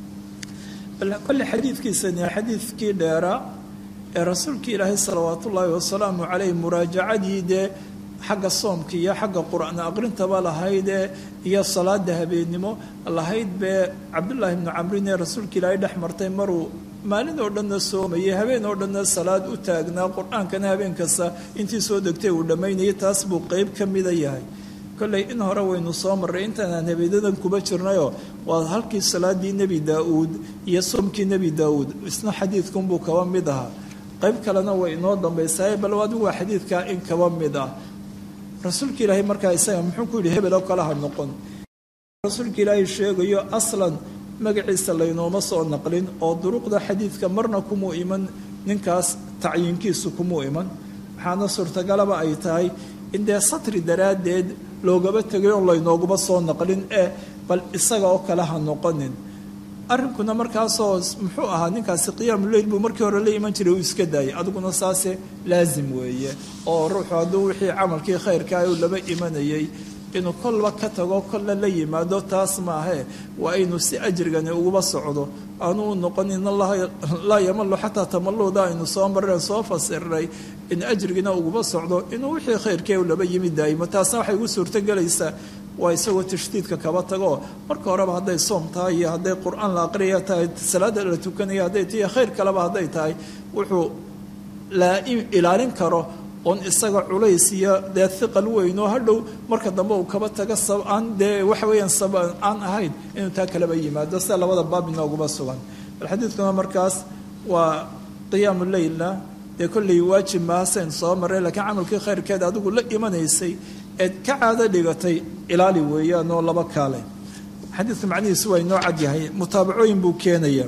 S2: kolle xadiidkiisani xadiidkii dheeraa ee rasuulka ilaahay salawaat ullaahi wasalaamu caleyh muraajacadii dee xagga soomka iyo xagga qur-aan aqrintaba lahaydee iyo salaada habeennimo lahayd bee cabdullaahi bnu camrin ee rasuulka ilaahay dhex martay maruu maalin oo dhanna soomayay habeen oo dhanna salaad u taagnaa qur-aankana habeen kasta intii soo degtay uu dhammaynayay taas buu qeyb ka mida yahay kolley in hore waynu soo marray intaanaan habeenadan kuba jirnayoo waa halkii salaadii nebi daa-uud iyo soomkii nebi daa-uud isna xadiidkunbuu kaba mid ahaa qayb kalena way inoo dambaysaay bal adigu waa xadiidkaa in kaba mid ah rasuulka ilaahay markaa isaga muxuu ku yidhi hebel oo kale ha noqon rasuulka ilaahay sheegayo aslan magaciisa laynooma soo naqlin oo duruqda xadiidka marna kumuu iman ninkaas tacyiinkiisu kumuu iman waxaana suurtagalaba ay tahay in dee satri daraaddeed loogaba tegay oo laynooguma soo naqlin ee bal isaga oo kale ha noqonin arrinkuna markaasoo muxuu ahaa ninkaasi qiyaamu leyl buu markii hore la iman jiray uu iska daayay adiguna saase laasim weeye oo ruuxu hadduu wixii camalkii khayrkaa uu laba imanayay inuu kolba ka tago kolla la yimaado taas maahee waa inuu si ajrigani uguba socdo aanu u noqon in allaha laa yamalu xataa tamalluda aynu soo marreen soo fasiray in ajrigina uguba socdo inuu wixii khayrkee uu laba yimi daayimo taasna waxay ugu suurtogelaysaa waa isagoo tashdiidka kaba tago marka horeba hadday soom tahay iyo hadday qur-aan la aqriya tahay salaada la tukanaya hadday tahay khayr kaleba hadday tahay wuxuu ilaalin karo oon isaga culays iyo dee hiqal weyn oo hadhow marka dambe uu kaba taga aan dee waxa weeyaan sab aan ahayn inuu taa kaleba yimaado sida labada baab inooguma sugan bal xadiidkuna markaas waa qiyaamu leylna dee kolley waajib maahasayn soo marray laakiin camalkii khayrkeed adigu la imanaysay eed ka caado dhigatay ilaali weeyaan oo laba kaale xadiidka macnihiisu waa inoo cad yahay mutaabacooyin buu keenaya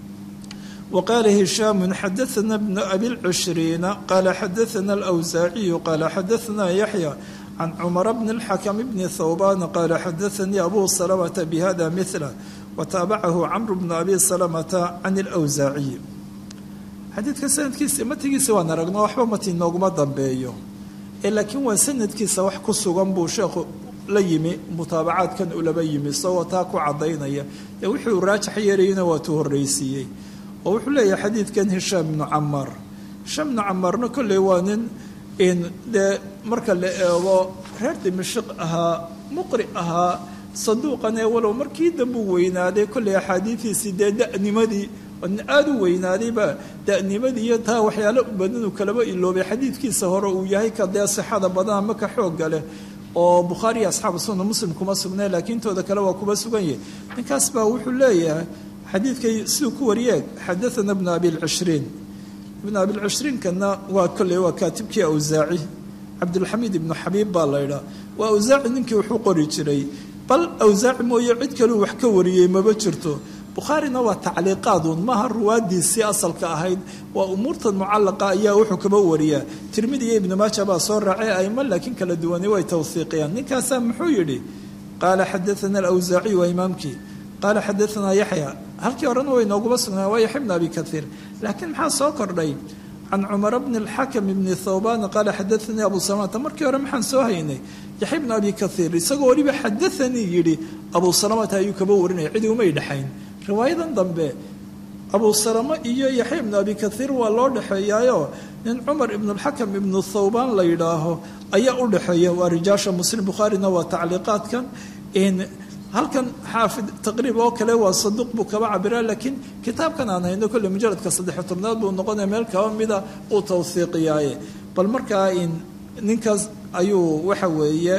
S2: وqال هiشhام xdثna بن أbي الcشhرين qال xdثna الأwزاaعي qال xdثna يحيى عن cمر بن الحكم بن ثوبان qال xdثnي أbو سلمة بhذا مثله وتaaبعه cمر بن أbي سلمة عن الأwزاaعي xadiidka sanadkiisa matigiisa waan aragno waxba mati nooguma dambeeyo ee laakiin waa sanadkiisa wax ku sugan buu sheekhu la yimi mutaabacaadkan ulaba yimi isagoo taa ku cadaynaya ee wuxuu raajax yeerayana waa tu horreysiiyey oo wuxuu leeyahay xadiidkan hishaam ibnu camaar hishaam ibnu camaarna kolley waa nin in dee marka la eego reer dimashiq ahaa muqri ahaa saduuqan ee walow markii dambuu weynaaday kolley axaadiidiisii dee da'nimadii nin aada u weynaadayba da'nimadii iyo taa waxyaalo badanu kalaba iloobay xadiidkiisa hore uu yahay ka dee sixada badan ama ka xoogga leh oo bukhaari iyo asxaabu sunna muslim kuma sugnay laakiin tooda kale waa kuba sugan yahay ninkaas baa wuxuu leeyahay xadiidkay siduu ku wariyeen xadaana bnu abilcishriin ibnu abilcishriinkana waa kolley waa kaatibkii awsaaci cabdulxamiid ibnu xabiib baa laydhaa waa awsaaci ninkii wuxuu qori jiray bal awsaaci mooye cid kaleu wax ka wariyey maba jirto bukhaarina waa tacliiqaaduun maaha ruwaadiisii asalka ahayd waa umuurtan mucallaqa ayaa wuxuu kaba wariyaa tirmidi iyo ibnu maaja baa soo raacay aimo laakiin kala duwani way tawhiiqiyaan ninkaasaa muxuu yidhi qaala xadaana alawsaaciy waa imaamkii qaala xadaanaa yaxya halkii horena way nooguma sugnaa waa yaxya bn abi kaiir laakiin maxaa soo kordhay can cumara bni alxakam bni thawban qaala xadaanii abu salamata markii hore maxaan soo haynay yaxya bn abi kaiir isagoo weliba xadaanii yidhi abu salamata ayuu kaba warinaya cidi umay dhexayn riwaayadan dambe abu salamo iyo yaxya ibnu abi kaiir waa loo dhexeeyaayo nin cumar ibnu alxakam ibnu thawban la yidhaaho ayaa u dhexeeya waa rijaasha muslim bukhaarina waa tacliiqaadkan halkan xaafid taqriib oo kale waa saduuq buu kaba cabiraa laakiin kitaabkan aan hayno kolle mujaladka saddex tobnaad buu noqonaya meel kaba mida uu tawhiiqiyaaye bal markaa ninkaas ayuu waxa weeye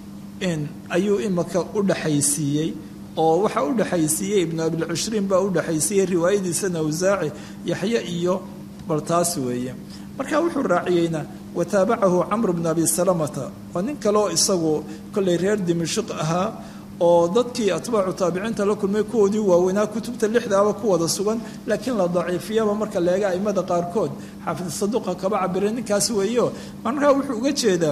S2: ayuu imaka u dhexaysiiyey oo waxa u dhexaysiiyey ibnu abilcushriin baa u dhexaysiiyey riwaayadiisana awsaaci yaxye iyo bal taas weeye marka wuxuu raaciyeyna wataabacahu camr bn abi salamata waa nin kaleoo isagu kollay reer dimashiq ahaa oo dadkii atbaacu taabiciinta la kulmay kuwoodii waaweynaa kutubta lixdaaba ku wada sugan laakiin la daciifiyaba marka leega aimada qaarkood xaafid saduuqa kaba cabira ninkaas weeyo markaa wuxuu uga jeedaa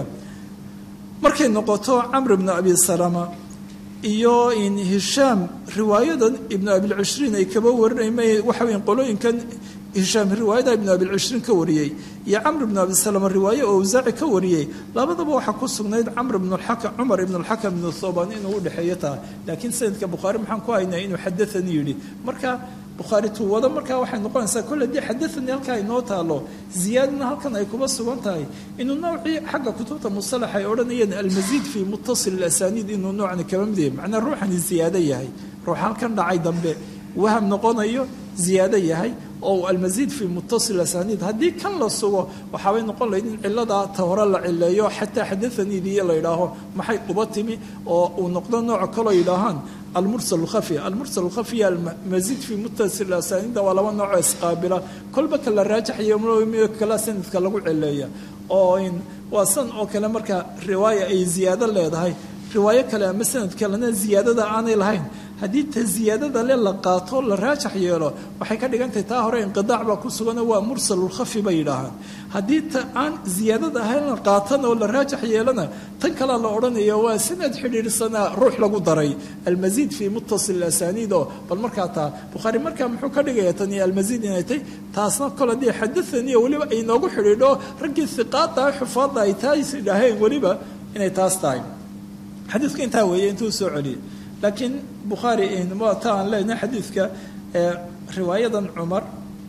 S2: markay noqoto camr bnu abi salama iyo hishaam riwaayadan ibnu abilcushriin ay kaba warinay waxa weya qolooyinkan hishaam riwaayada ibnu abilcushriin ka wariyey iyo camr ibnu abi salama riwaaye oo awsaaci ka wariyey labadaba waxaa ku sugnayd camr ibn lxakam cumar ibn alxakam ibnu thoban inuu u dhexeeyo taa laakiin sanadka bukhaari maxaan ku haynaa inuu xadaanii yidhi marka bukhaari tuwado markaa waxay noqonaysaa kolle dii xadaanii halkaa inoo taalo ziyaadana halkan ay kuba sugan tahay inuu noocii xagga kutubta musalax ay odhanayeen almasiid fii muttasil asaniid inuu noocani kaba mid yahay macnaa ruuxani ziyaado yahay ruux halkan dhacay dambe waham noqonayo ziyaado yahay oo almasiid fii muttasil asaniid haddii kan la sugo waxaabay noqon lahayd in ciladaa ta hore la cileeyo xataa xadaaniidiyo la yidhaaho maxay uba timi oo uu noqdo nooc kaloo yidhaahaan almursal lkhafi almursal lkhafi almasiid fii muttasil asaniida waa laba noocoo isqaabila kolba ka la raajaxayo kala sanadka lagu cileeya oo waa san oo kale marka riwaaya ay ziyaado leedahay riwaayo kale ama sanad kalena ziyaadada aanay lahayn haddii ta ziyaadada le la qaato la raajax yeelo waxay ka dhigan tahay taa hore inqidaac baa ku sugano waa mursalulkhafi bay yidhaahaan haddii ta aan ziyaadada ahayn la qaatan oo la raajax yeelona tan kalea la odhanayo waa sanad xidhiidhsanaa ruux lagu daray almasiid fii muttasil asaniid oo bal markaa taa bukhaari markaa muxuu ka dhigaya tani almasiid inay tay taasna kol haddii xadaaniyo weliba ay noogu xidhiidho raggii hiqaada xufaadda ay taas idhaaheen weliba inay taas tahay xadiidku intaa weeye intuu soo celiyay laakiin bukhaari ta aan leenahay xadiidka riwaayadan cumar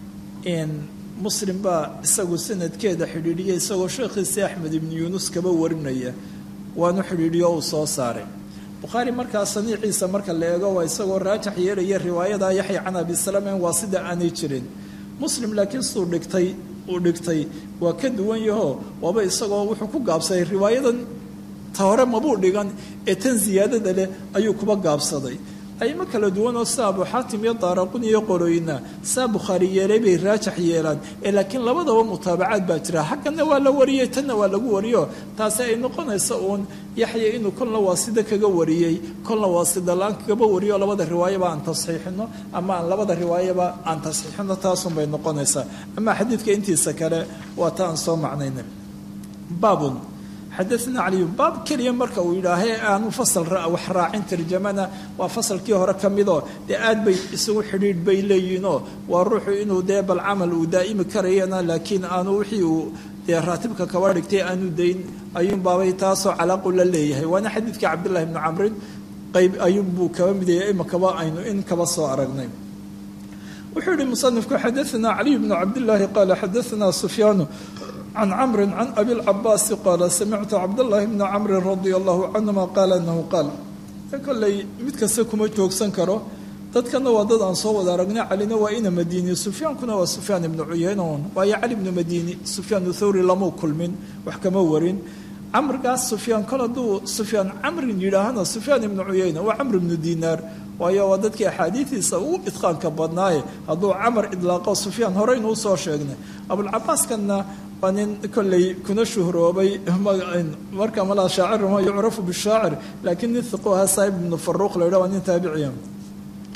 S2: muslim baa isagu sanadkeeda xidhiidhiya isagoo sheekhiisi axmed ibnu yuunus kaba warinaya waanu xidhiidhiyo uu soo saaray bukhaari markaa saniiciisa marka la eego waa isagoo raajax yeelaya riwaayada yaxya can abi salamen waa sida aanay jirin muslim laakiin suu dhigtay uu dhigtay waa ka duwan yaho waaba isagoo wuxuu ku gaabsaday riwaayadan ta hore mabuu dhigan ee tan ziyaadada leh ayuu kuba gaabsaday aymo kala duwan oo sida abu xaatim iyo daaraqun iyo qorooyina saa bukhaari yeelay bay raajax yeelaan ee laakiin labadaba mutaabacaad baa jira xagganna waa la wariyey tanna waa lagu wariyo taasi ay noqonaysa uun yaxya inuu kolna waasida kaga wariyey kolna waasida la-aan kagaba wariyo labada riwaayaba aan tasxiixino ama aan labada riwaayaba aan tasxiixino taasunbay noqonaysaa ama xadiidka intiisa kale waa ta aan soo macnayna baabun xadaana caliyu baab keliya marka uu yidhaahe aanu fasal wax raacin tarjamana waa fasalkii hore ka midoo dee aad bay isugu xidhiidh bay leeyihiinoo waa ruuxu inuu dee bal camal uu daa'imi karayana laakiin aanu wixii uu dee raatibka kaba dhigtay aanu dayn ayuunbaabay taasoo calaaqu la leeyahay waana xadiidkii cabdillahi bni camrin qayb ayuunbuu kaba midaya imakaba aynu in kaba soo aragnay wuxuu yihi musanifku xadaana caliy bnu cabdillaahi qaala xadaana sufyaanu can camri can abi lcabaasi qaala samictu cabdاllahi bna camri radia allahu canhuma qaala anahu qaal kolley mid kasta kuma joogsan karo dadkana waa dad aan soo wada aragnay calina waa ina madiini sufyaankuna waa sufyaan ibnu cuyeynon waayo cali bnu madiini sufyaan thawri lamau kulmin wax kama warin camrigaas sufyaan kol hadduu sufyaan camrin yidhaahana sufyaan ibnu cuyeyna waa camr ibnu dinaar waayo waa dadkii axaadiidiisa ugu idqaanka badnaaye hadduu camar idlaaqo sufyaan horeynuu soo sheegnay abulcabaaskanna waa nin kolley kuna shuhroobay marka malaa shaacir ma yucrafu bishaacir laakiin nin hiqu ahaa saahib ibnu faruuq la yidhah waa nin taabiciya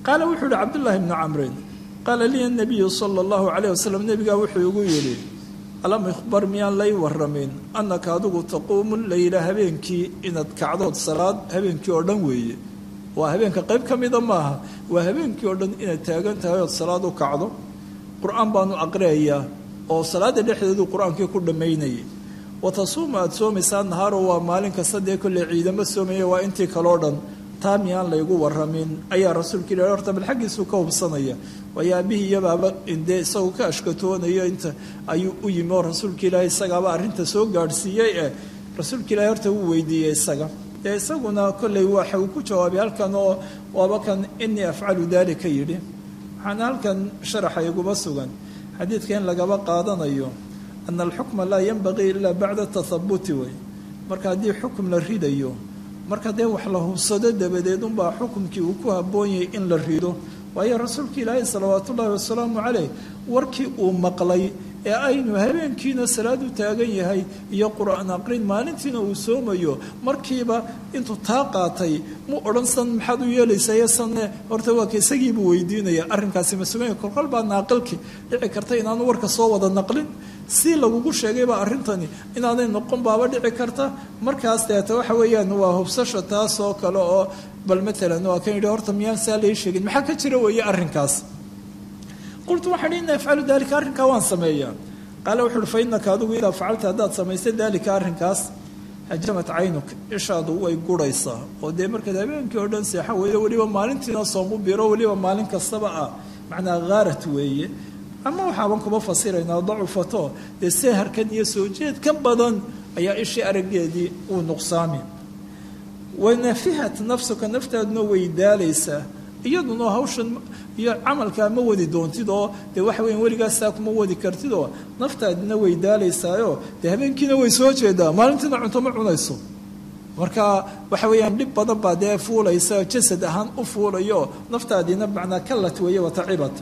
S2: qaala wuxuu yihi cabdullaahi bnu camrin qaala liya nabiyu sala allahu calayh wasalam nebigaa wuxuu igu yidhi alam ikhbar miyaan lay waramin annaka adigu taquumu leyla habeenkii inaad kacdood salaad habeenkii oo dhan weeye waa habeenka qayb ka mida maaha waa habeenkii oo dhan inaad taagan tahay ood salaad u kacdo qur-aan baanu aqriyayaa oo salaada dhexdeedu qur-aankii ku dhammaynayay watasuuma aada soomaysaa nahaaro waa maalin kasta dee kolley ciidamo soomaya waa intii kaloo dhan taa miyaan laygu waramin ayaa rasuulka ilahi horta bal xaggiisuu ka hubsanaya waayo aabihii iyabaaba dee isagoo ka ashkatoonayo inta ayuu u yimi oo rasuulka ilaahi isagaaba arrinta soo gaadhsiiyey ee rasuulka ilahi horta wuu weydiiyey isaga dee isaguna kolley waxa uu ku jawaabay halkan oo waaba kan inii afcalu dalika yidhi waxaana halkan sharaxa iguma sugan xadiidka in lagaba qaadanayo ana alxukma laa yanbagii ilaa bacda tathabuti wey marka haddii xukum la ridayo marka dee wax la hubsado dabadeed unbaa xukumkii uu ku habboonyayay in la rido waayo rasuulka ilaahi salawaatu ullaahi wasalaamu caleyh warkii uu maqlay ee aynu habeenkiina salaad u taagan yahay iyo qur-aan aqrin maalintiina uu soomayo markiiba intuu taa qaatay mu odhan san maxaad u yeelaysayo sanne horta waa ka isagiibuu weydiinaya arrinkaasi ma suganya kolkol baa naaqilki dhici karta inaanu warka soo wada naqlin si lagugu sheegayba arrintani inaanay noqon baaba dhici karta markaas deeta waxa weeyaan waa hubsasha taas oo kale oo bal matalan waa kan yidhi horta miyaan saa lai sheegin maxaa ka jira weeye arrinkaas qultu waxaan ina afcalu dalika arrinkaa waan sameeyaa qaala wuxu uhi fa innaka adigu idaa facalta haddaad samaysay dalika arrinkaas hajamat caynuk ishaadu way guraysaa oo dee markaad habeenkii oo dhan seexo weeyo weliba maalintiina soomu biro weliba maalin kastaba ah macnaa khaarat weeye ama waxaaban kuma fasiraynaa dacufato dee seeharkan iyo soo jeed ka badan ayaa ishii araggeedii uu nuqsaami wanafihat nafsuka naftaaduna way daalaysaa iyaduna hawshan iyo camalkaa ma wadi doontid oo dee waxa weya weligaasaa kuma wadi kartid oo naftaadina way daalaysaayo dee habeenkiina way soo jeedaa maalintiina cunto ma cunayso marka waxa weeyaan dhib badan baa dee fuulaysa jasad ahaan u fuulayo naftaadiina macnaa kallat weeye watacibat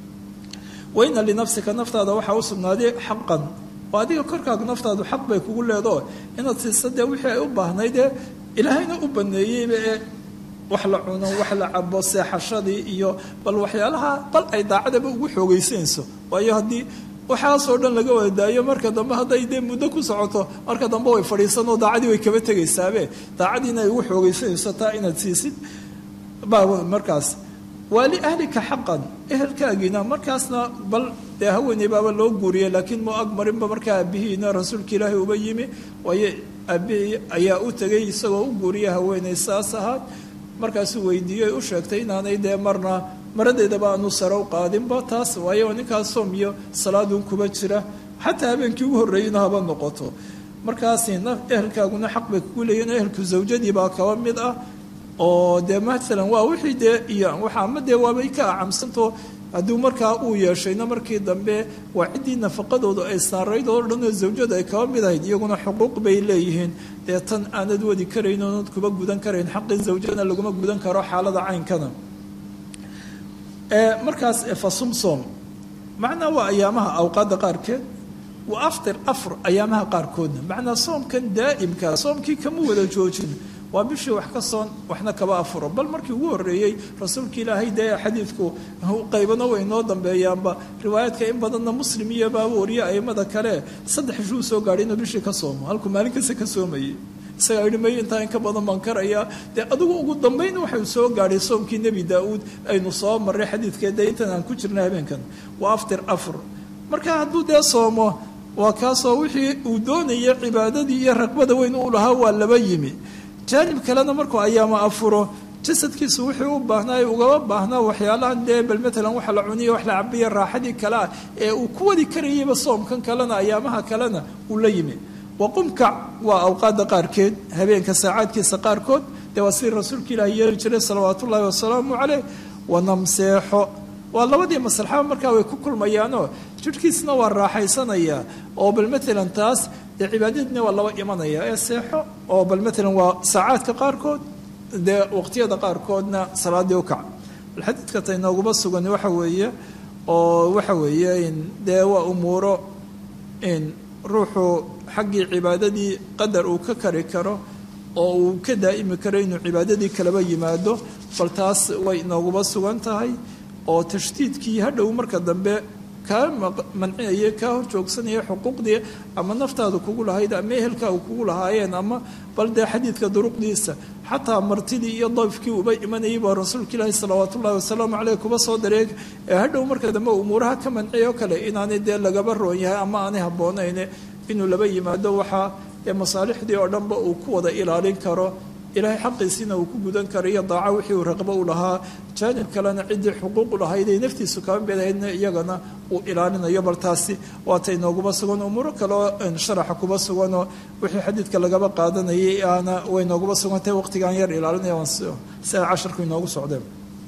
S2: waina linafsika naftaada waxaa u sugnaaday xaqan oo adiga korkaaga naftaadu xaq bay kugu leedo inaad siisa dee wixii ay u baahnaydee ilaahayna u baneeyeyba ee wax la cuno wax la cabo seexashadii iyo bal waxyaalaha bal ay daacadaba ugu xoogaysanayso waayo haddii waxaasoo dhan laga wada daayo marka dambe hadday dee muddo ku socoto marka dambe way fadhiisanoo daacadii way kaba tegaysaabe daacadiina ay ugu xoogaysanayso taa inaad siisid baa markaas waa liahlika xaqan ehelkaagiina markaasna bal dee haweeney baaba loo guuriyay laakiin mu agmarinba markaa aabihiina rasuulka ilaahi uba yimi waayo aabihii ayaa u tegay isagoo u guuriya haweeney saas ahaad markaasuu weydiiyey u sheegtay inaanay dee marna maradeedaba aanu sare u qaadinba taas waayo ninkaas soom iyo salaadun kuba jira xataa habeenkii ugu horreeyeyna haba noqoto markaasina ehelkaaguna xaq bay kugu leeyihin ehelku zawjadii baa kaba mid ah oo dee maalan waa wixii dee iyo waxa ama dee waabay ka acamsanto hadduu markaa uu yeeshayna markii dambe waa ciddii nafaqadoodu ay saarayd oo dhan oo zawjada ay kaba mid ahayd iyaguna xuquuq bay leeyihiin dee tan aanad wadi karayn oonad kuba gudan karayn xaqii zawjadana laguma gudan karo xaalada caynkana markaas fasumsom macnaa waa ayaamaha awqaadda qaarkeed wa aftir afr ayaamaha qaarkoodna macnaa soomkan daa'imka soomkii kama wada joojin waa bishii wax ka soon waxna kaba afuro bal markii ugu horreeyey rasuulka ilaahay dee xadiidku qaybana way noo dambeeyaanba riwaayaadka in badanna muslim iyo baaba wariye aimada kale saddex ishuu soo gaadhay inuu bishii ka soomo halkuu maalin kasta ka soomayay isagaa yidhi may intaa in ka badan baan karayaa dee adigu ugu dambayn waxau soo gaadhay soomkii nebi daa-uud aynu soo marray xadiidkee dee intan aan ku jirna habeenkan waa aftir afur marka hadduu dee soomo waa kaasoo wixii uu doonaya cibaadadii iyo raqbada weyn u lahaa waa laba yimi jaanib kalena markuu ayaama afuro jasadkiisu wuxuu u baahnaa ugaba baahnaa waxyaalahan dee bal matalan waxa la cuniyo wax la cabiya raaxadii kale ah ee uu ku wadi karayayba soomkan kalena ayaamaha kalena uu la yimi waqumkac waa awqaadda qaarkeed habeenka saacaadkiisa qaarkood dee waa sidii rasuulka ilaahi yeeli jiray salawaatu ullaahi wasalaamu caleyh wanamseexo waa labadii maslaxaba markaa way ku kulmayaanoo jidhkiisna waa raaxaysanayaa oo bal matalan taas dee cibaadadiina waa laba imanaya ee seexo oo bal matalan waa saacaadka qaarkood dee waqtiyada qaarkoodna salaadii ukac bal xadiidka ta inooguma sugan waxa weeye oo waxa weeye in dee waa umuuro in ruuxu xaggii cibaadadii qadar uu ka kari karo oo uu ka daa'imi karo inuu cibaadadii kalaba yimaado bal taas way inooguba sugan tahay oo tashdiidkii hadhow marka dambe kaa mancinaya kaa hor joogsanaya xuquuqdii ama naftaada kugu lahayd ama ehelkaaga kugu lahaayeen ama bal dee xadiidka duruqdiisa xataa martidii iyo dayfkii uba imanayay baa rasuulka ilaahi salawaat ullahi wasalaamu caleyh kuba soo dareeg ee hadhow marka dambe umuuraha ka manciyay oo kale inaanay dee lagaba roon yahay ama aanay habboonayn inuu laba yimaado waxaa ee masaalixdii oo dhanba uu ku wada ilaalin karo ilaahay xaqiisiina uu ku gudan karo iyo daaco wixii uu raqbo u lahaa jaanib kalena ciddii xuquuqu lahayd ay naftiisu kaba bedahaydna iyagana uu ilaalinayo bal taasi waatay nooguba sugan umuuro kaleoo sharaxa kuba suganoo wixii xadiidka lagaba qaadanayay aana way nooguba sugantahay waqtigaan yar ilaalinaya sia casharku inoogu socdeen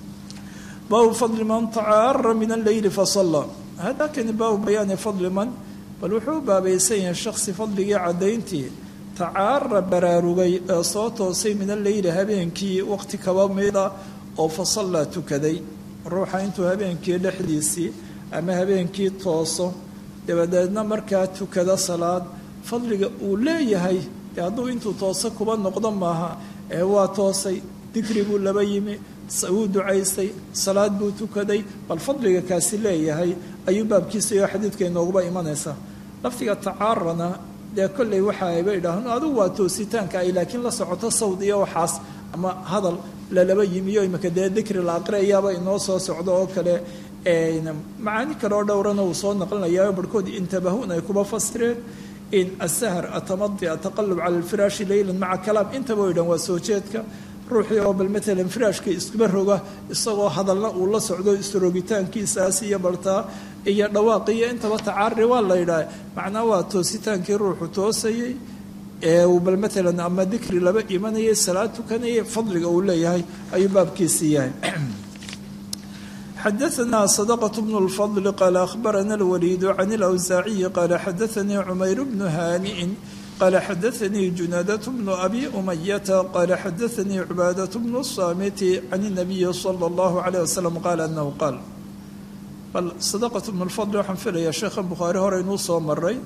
S2: baabu fadli man tacaara min alleyli fasalla hadakani baabu bayaani fadli man bal wuxuu baabaysan yahay shaksi fadligii caddayntii tacaara baraarugay ee soo toosay min alleyli habeenkii waqti kaba mida oo fasallaa tukaday ruuxa intuu habeenkii dhexdiisii ama habeenkii tooso dabadeedna markaa tukada salaad fadliga uu leeyahay ee hadduu intuu tooso kuba noqdo maaha ee waa toosay dikri buu laba yimi wuu ducaystay salaad buu tukaday bal fadliga kaasi leeyahay ayuu baabkiisa iyo xadiidka inooguba imanaysaa lafdiga tacaarana dee kolley waxa ayba idhaahno adugu waa toositaanka ay laakiin la socoto sawd iyo waxaas ama hadal lalaba yimiyo imika dee dikri la aqriyayaaba inoo soo socdo oo kale macaani kale oo dhowrana uu soo naqlinayaa barhkood intabahun ay kuba fasireen in asahar atamadi ataqalub cala alfiraashi leylan maca kalaam intaba o dhan waa soo jeedka ruuxii oo bal maalan firaashka iskuba roga isagoo hadalna uu la socdo isrogitaankiisaas iyo bartaa iyo dhawaaqiyo intaba tacaari waa la yidhaah macnaa waa toositaankii ruuxu toosayey ee uu bal maalan ama dikri laba imanayay salaad tukanayay fadliga uu leeyahay ayuu baabkiisii yahay xadaثna صدقة بن الفضل qال أخبرنا الوليد عن الأوزاعي قال xadaثnي عمyر بن هانئ قال xadaثnي جناadة بن أbي أمية قال xadaثnي عباadة بن الصامت عن النبي صلى الله عليه وسلم qال أنه qاal bal صدقة بن الفضل waxaan filaya sheekha bukhaari hore inuu soo maray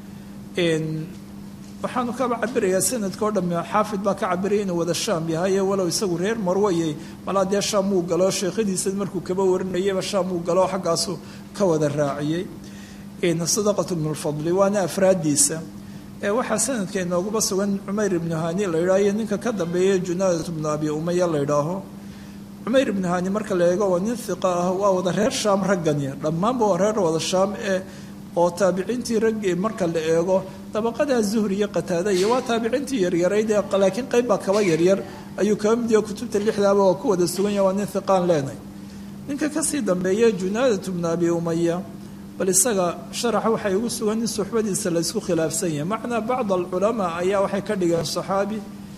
S2: waxaanu kaba cabirayaa sanadka o dham xaafid baa ka cabiraya inuu wada shaam yahay walow isagu reer marwayey malaa dee shaam uu galo sheekhadiisa markuu kaba warinayaba shaam uu galo xaggaasu ka wada raaciyey sadaqat bnu lfadli waana afraadiisa waxaa sanadka inooguba sugan cumayr ibnu hani la yidhaho iyo ninka ka dambeeya junaadat bnu abi umaya la yidhaaho cumayr ibnu hani marka la eego waa nin hiqa ah waa wada reer shaam raggani dhammaanba waa reer wada shaam ee oo taabiciintii raggii marka la eego dabaqadaa zuhri iyo qataada iyo waa taabiciintii yaryarayd ee laakiin qayb baa kaba yaryar ayuu kaba mid yaho kutubta lixdaaba waa ku wada sugan yaha waa nin hiqaan leenahay ninka kasii dambeeya junaadat bnu abi umaya bal isaga sharaxa waxay ugu sugan in suxbadiisa la isku khilaafsan yahay macnaa bacd alculamaa ayaa waxay ka dhigeen saxaabi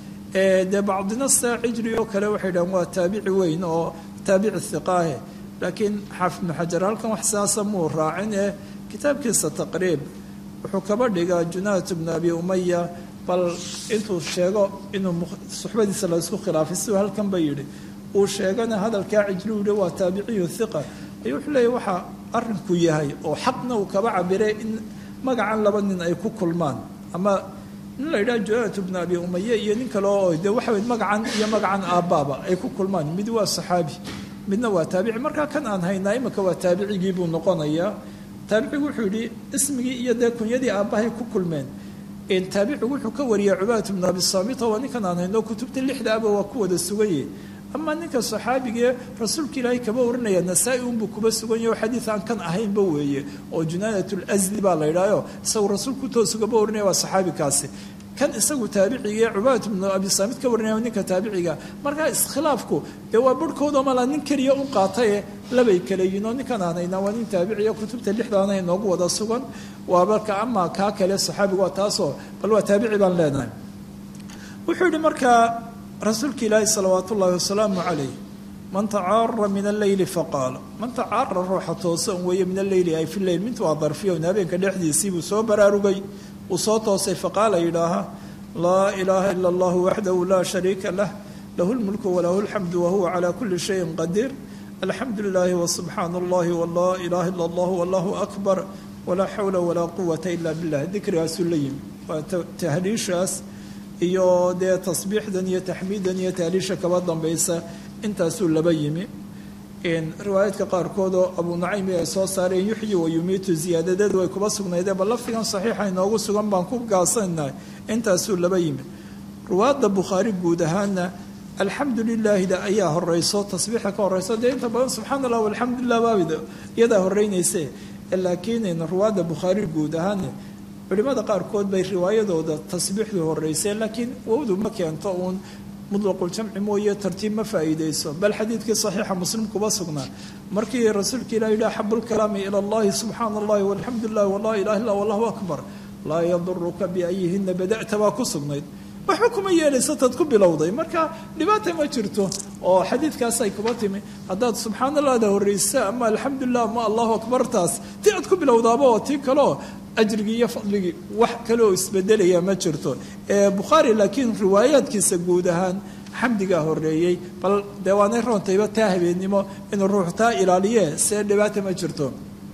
S2: dee bacdina saa cijri oo kale waxay dhahen waa taabici weyn oo taabici hiqaahe laakiin xaafid ibnu xajar halkan wax sidaasa muu raacin ee kitaabkiisa taqriib wuxuu kaba dhigaa junaadat bnu abi umaya bal intuu sheego inuu suxbadiisa la isku khilaafay siduu halkan ba yidhi uu sheegana hadalkaa cijri u yihi waa taabiciyu hiqa ayuu wuxuu leeyahy waxaa arrinku yahay oo xaqna uu kaba cabiray in magacan laba nin ay ku kulmaan ama nin la yidhaha junaadat bnu abi umaye iyo nin kale oo dee waxa weye magacan iyo magacan aabbaaba ay ku kulmaan mid waa saxaabi midna waa taabici markaa kan aan haynaa imika waa taabicigii buu noqonayaa taabicigu wuxuu yidhi ismigii iyo dee kunyadii aabbahay ku kulmeen taabicigu wuxuu ka wariyay cubaadat bnu abi saamit oo ninkan aan hayno kutubta lixdaaba waa ku wada suganye ama ninka saxaabigee rasuulka ilaahay kaba warinaya nasaa-i unbuu kuba suganya oo xadiid aan kan ahaynba weeye oo junaadat lasli baa la yidhahyo isagu rasuulku toosugaba warinaya waa saxaabikaasi kan isagu taabicigae cubaadat bnu abi saamid ka warinaya ninka taabiciga markaa iskhilaafku dee waa barhkooda malaa nin keliya u qaataye labay kale yihin oo ninkan aan haynaa waa nin taabiciya kutubta lixdaana inoogu wada sugan waa marka ama kaa kale saxaabiga waa taasoo bal waa taabici baan leenahay wuxuu yihi markaa rasuulka ilaahi salawaat ullaahi wasalaamu calayh man tacaara min alleyli faqaala man tacaara ruuxa toosan weeye min alleyli ay fi leyl mintu waa darfiyon habeenka dhexdiisii buu soo baraarugay uu soo toosay faqaala yidhaaha laa ilaaha ila allahu waxdahu laa shariika lah lahu lmulku walahu lxamdu wahuwa calaa kuli shayin qadiir alxamdu lilaahi wasubxaana allahi walaa ilaaha ila allah wallahu akbar walaa xawla walaa quwata ila billah dikrigaasuu la yimi waa tahliishaas iyo dee tasbiixdan iyo taxmiidan iyo tahliisha kaba dambaysa intaasuu laba yimi riwaayaadka qaarkood oo abu nacaymi ay soo saareen yuxyi wa yumiitu ziyaadadeedu way kuba sugnaydeen bal lafdigan saxiixa inoogu sugan baan ku gaasanahay intaasuu laba yimi ruwaadda bukhaari guud ahaana alxamdu lilaahida ayaa horeyso tasbiixa ka horeyso dee inta badan subxaana allah alxamdulilah baabid iyadaa horeynayse laakiin ruwaadda bukhaari guud ahaana culimada qaarkood bay riwaayadooda tasbiixdu horeyseen laakiin wowdu ma keento uun mudlaquljamci mooye tartiib ma faa'iideyso bal xadiidkii saxiixa muslim kuba sugnaa markii rasuulka ilah yidhi axabu lkalaami ila allahi subxaana allahi walxamdu lilah walaa ilaha illa wallahu akbar laa yaduruka biayihina bada'ta baa ku sugnayd waxba kuma yeelaysa tad ku bilowday marka dhibaata ma jirto oo xadiidkaasay kuba timi haddaad subxaana allahda horreysa ama alxamdulilah ama allahu akbartaas ti aad ku bilowdaaba oo tii kaleo ajrigii iyo fadligii wax kale oo isbedelaya ma jirto bukhaari laakiin riwaayaadkiisa guud ahaan xamdigaa horeeyey bal dee waanay roontayba taa habeennimo inuu ruux taa ilaaliye see dhibaata ma jirto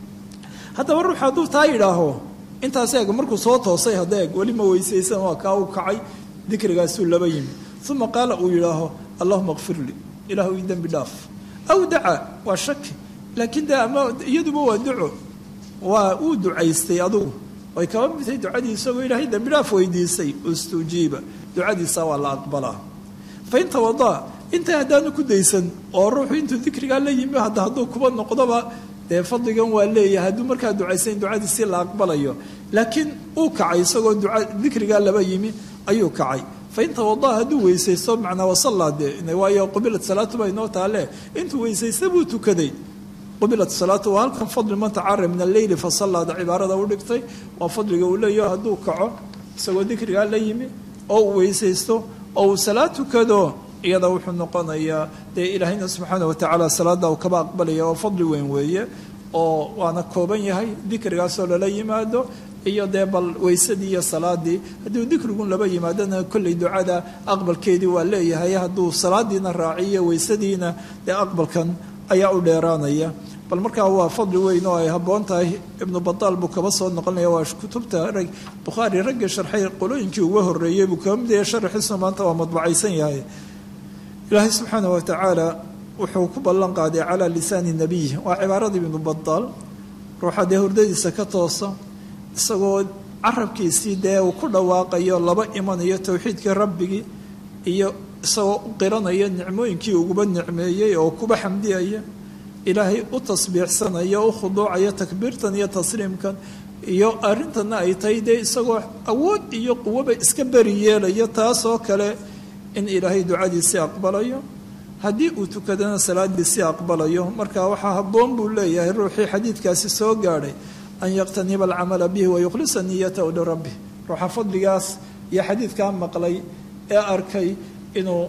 S2: haddaba ruux hadduu taa yidhaaho intaas eeg markuu soo toosay hadda eeg weli ma weysaysan waa kaa u kacay dikrigaasuu laba yimi uma qaala uu yidhaaho allahuma kfir lii ilaahu ii dembi dhaaf aw daca waa shaki laakiin de ama iyaduba waa duco waa uu ducaystay adugu way kaba midtay ducadii isagoo ilaahay dembi dhaaf weydiisay ustujiiba ducadiisa waa la aqbalaa fain tawadaa inta haddaanu ku daysan oo ruuxu intuu dikrigaa la yimi hadda hadduu kuba noqdoba dee fadligan waa leeyahay hadduu markaa ducaysan ducadiisii la aqbalayo laakiin uu kacay isagoo duca dikrigaa laba yimi ayuu kacay fain tawadaa hadduu weysaysto macnaa wasallaa dee waayo qubilat salaatu baa inoo taale intuu weysaysta buu tukaday qubilat salaatu waa halkan fadli man tacara min alleyli fasalaada cibaarada u dhigtay waa fadliga uu leeyaho hadduu kaco isagoo dikrigaa la yimi oo uu weysaysto oo uu salaad tukado iyada wuxuu noqonayaa dee ilaahayna subxaana watacaala salaada uu kaba aqbalaya oo fadli weyn weeye oo waana kooban yahay dikrigaasoo lala yimaado iyo dee bal weysadii iyo salaadii hadduu dikrigun laba yimaadona kolley ducada aqbalkeedii waa leeyahay hadduu salaadiina raaciyo weysadiina dee aqbalkan ayaa u dheeraanaya bal markaa waa fadli weyn oo ay habboon tahay ibnu badaal buu kaba soo noqonaya waa kutubta rag bukhaari ragga sharxay qolooyinkii uga horreeyey buu kaba mid yahay sharxiisuna maanta waa madbacaysan yahay ilaahay subxaana wa tacaala wuxuu ku ballan qaaday calaa lisaani nabiy waa cibaaradii ibnu badaal ruuxa dee hurdadiisa ka toosa isagoo carabkiisii dee uu ku dhawaaqayo laba imanayo towxiidkii rabbigii iyo isagoo u qiranaya nicmooyinkii uguba nicmeeyey oo kuba xamdiyaya ilaahay u tasbiixsanaya u khuduucaya takbiirtan iyo tasliimkan iyo arrintanna ay tahay dee isagoo awood iyo quwoba iska beri yeelaya taasoo kale in ilaahay ducadiisii aqbalayo haddii uu tukadana salaadiisii aqbalayo marka waxaa habboon buu leeyahay ruuxii xadiidkaasi soo gaadhay an yaqtaniba alcamala bihi wayukhlisa niyatahu lirabbi ruuxa fadligaas iyo xadiidkaa maqlay ee arkay inuu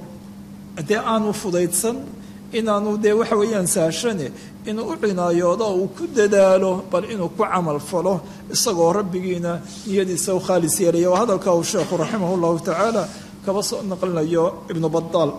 S2: dee aanu fudaydsan inaanu dee waxa weeyaan saashane inuu u cinaayoodo uu ku dadaalo bal inuu ku camal falo isagoo rabbigiina niyadiisa u khaalis yeelaya waa hadalka uu sheekhu raximah llahu tacaala kaba soo naqlinayo ibnu badaal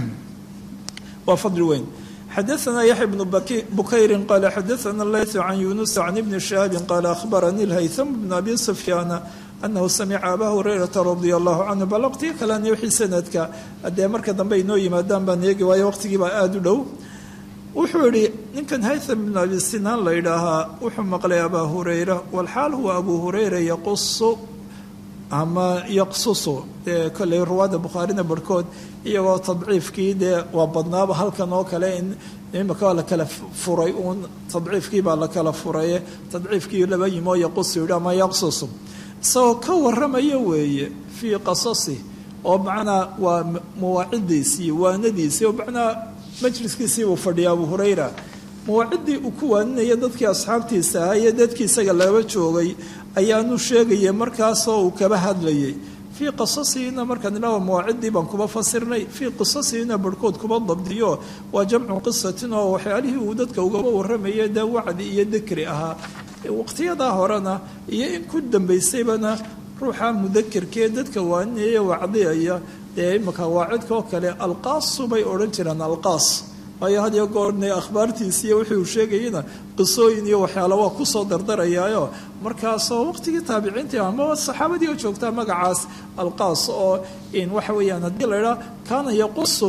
S2: waa fadli weyn xadaثna yaxya bnu bukayri qala xadaثna layث can yunus can ibni shihaabi qala ahbaranii اlhaytham bn abi sufyaana anahu samica abaa hurayrata radia allahu canhu bal waqtiga kalena wixii sanadka haddee marka dambe inoo yimaadaan baan eegi waayo waqtigiibaa aada u dhow wuxuu yihi ninkan haytham bn abi sinaan la yidhaahaa wuxuu maqlay abaa hurayra walxaal huwa abu hurayra yaqusu ama yaqsusu dee kolley ruwaadda bukhaarina barhkood iyagoo tadciifkii dee waa badnaaba halkan oo kale in imika waa la kala furay uun tadciifkii baa la kala furaye tadciifkii laba yimoo yaqusu yidhi ama yaqsusu isagoo ka warramaya weeye fii qasasi oo macnaa waa mawaacidiisii waanadiisii oo macnaa majliskiisii buu fadhiya abu hurayra mawaaciddii uu ku waaninaya dadkii asxaabtiisa ahaa iyo dadkii isaga laba joogay ayaanu sheegaya markaasoo uu kaba hadlayay fii qasasiina markaan ilaa mawaaciddii baan kuba fasirnay fii qisasiina barhkood kuba dabdiyo waa jamcu qisatin oo waxyaalihii uu dadka ugaba warramaya dee wacdi iyo dikri ahaa waqtiyadaa horena iyo in ku dambaysaybana ruuxa mudakirkee dadka waaninaya wacdiyaya dee imika waacidka oo kale alqaasu bay odhan jireen alqaas waayo had iyo goorne akhbaartiisi iyo wixii uu sheegayana qisooyin iyo waxyaala waa kusoo dardarayaayo markaasoo waqtigii taabiciintii ama saxaabadii oo joogtaa magacaas alqaas oo in waxa weeyaan haddii la idhaa kaana yaqusuna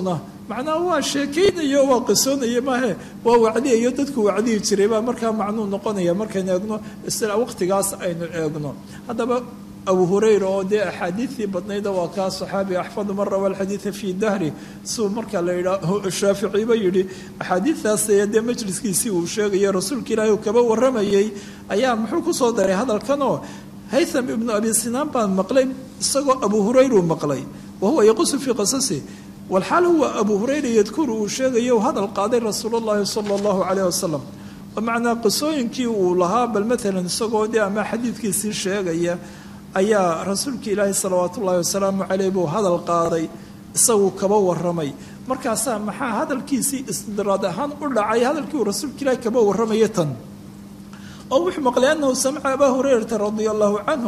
S2: macnaha waa sheekaynayo waa qisoonaya maahe waa wacdiyayo dadku wacdiyi jiray baa markaa macnuu noqonaya markaynu eegno isla waqtigaas aynu eegno haddaba abu hurayra oo dee axaadiidtii badnayda waa kaa saxaabi axfadu man rawa alxadiida fii dahri suu marka la yidhaa shaaficiba yidhi axaadiidtaas dee majliskiisii uu sheegaya rasuulka ilaahi uu kaba warramayay ayaa muxuu kusoo daray hadalkanoo haytham ibnu abi sinaan baan maqlay isagoo abu hurayra uu maqlay wa huwa yaqusu fii qasasi walxaal huwa abu hurayra yadkuru uu sheegayo hadal qaaday rasuul llahi sala allahu caleyh wasalam macnaa qisooyinkii uu lahaa bal maalan isagoo dee ama xadiidkiisii sheegaya ayaa rasuulka ilaahi salawaat ullaahi wasalaamu caleyh buu hadal qaaday isagu kaba waramay markaasaa maxaa hadalkiisii istidraad ahaan u dhacay hadalkii uu rasuulka ilaahi kaba warramaya tan oo wuxuu maqlay anahu samica abaa hurayrata radia allahu canhu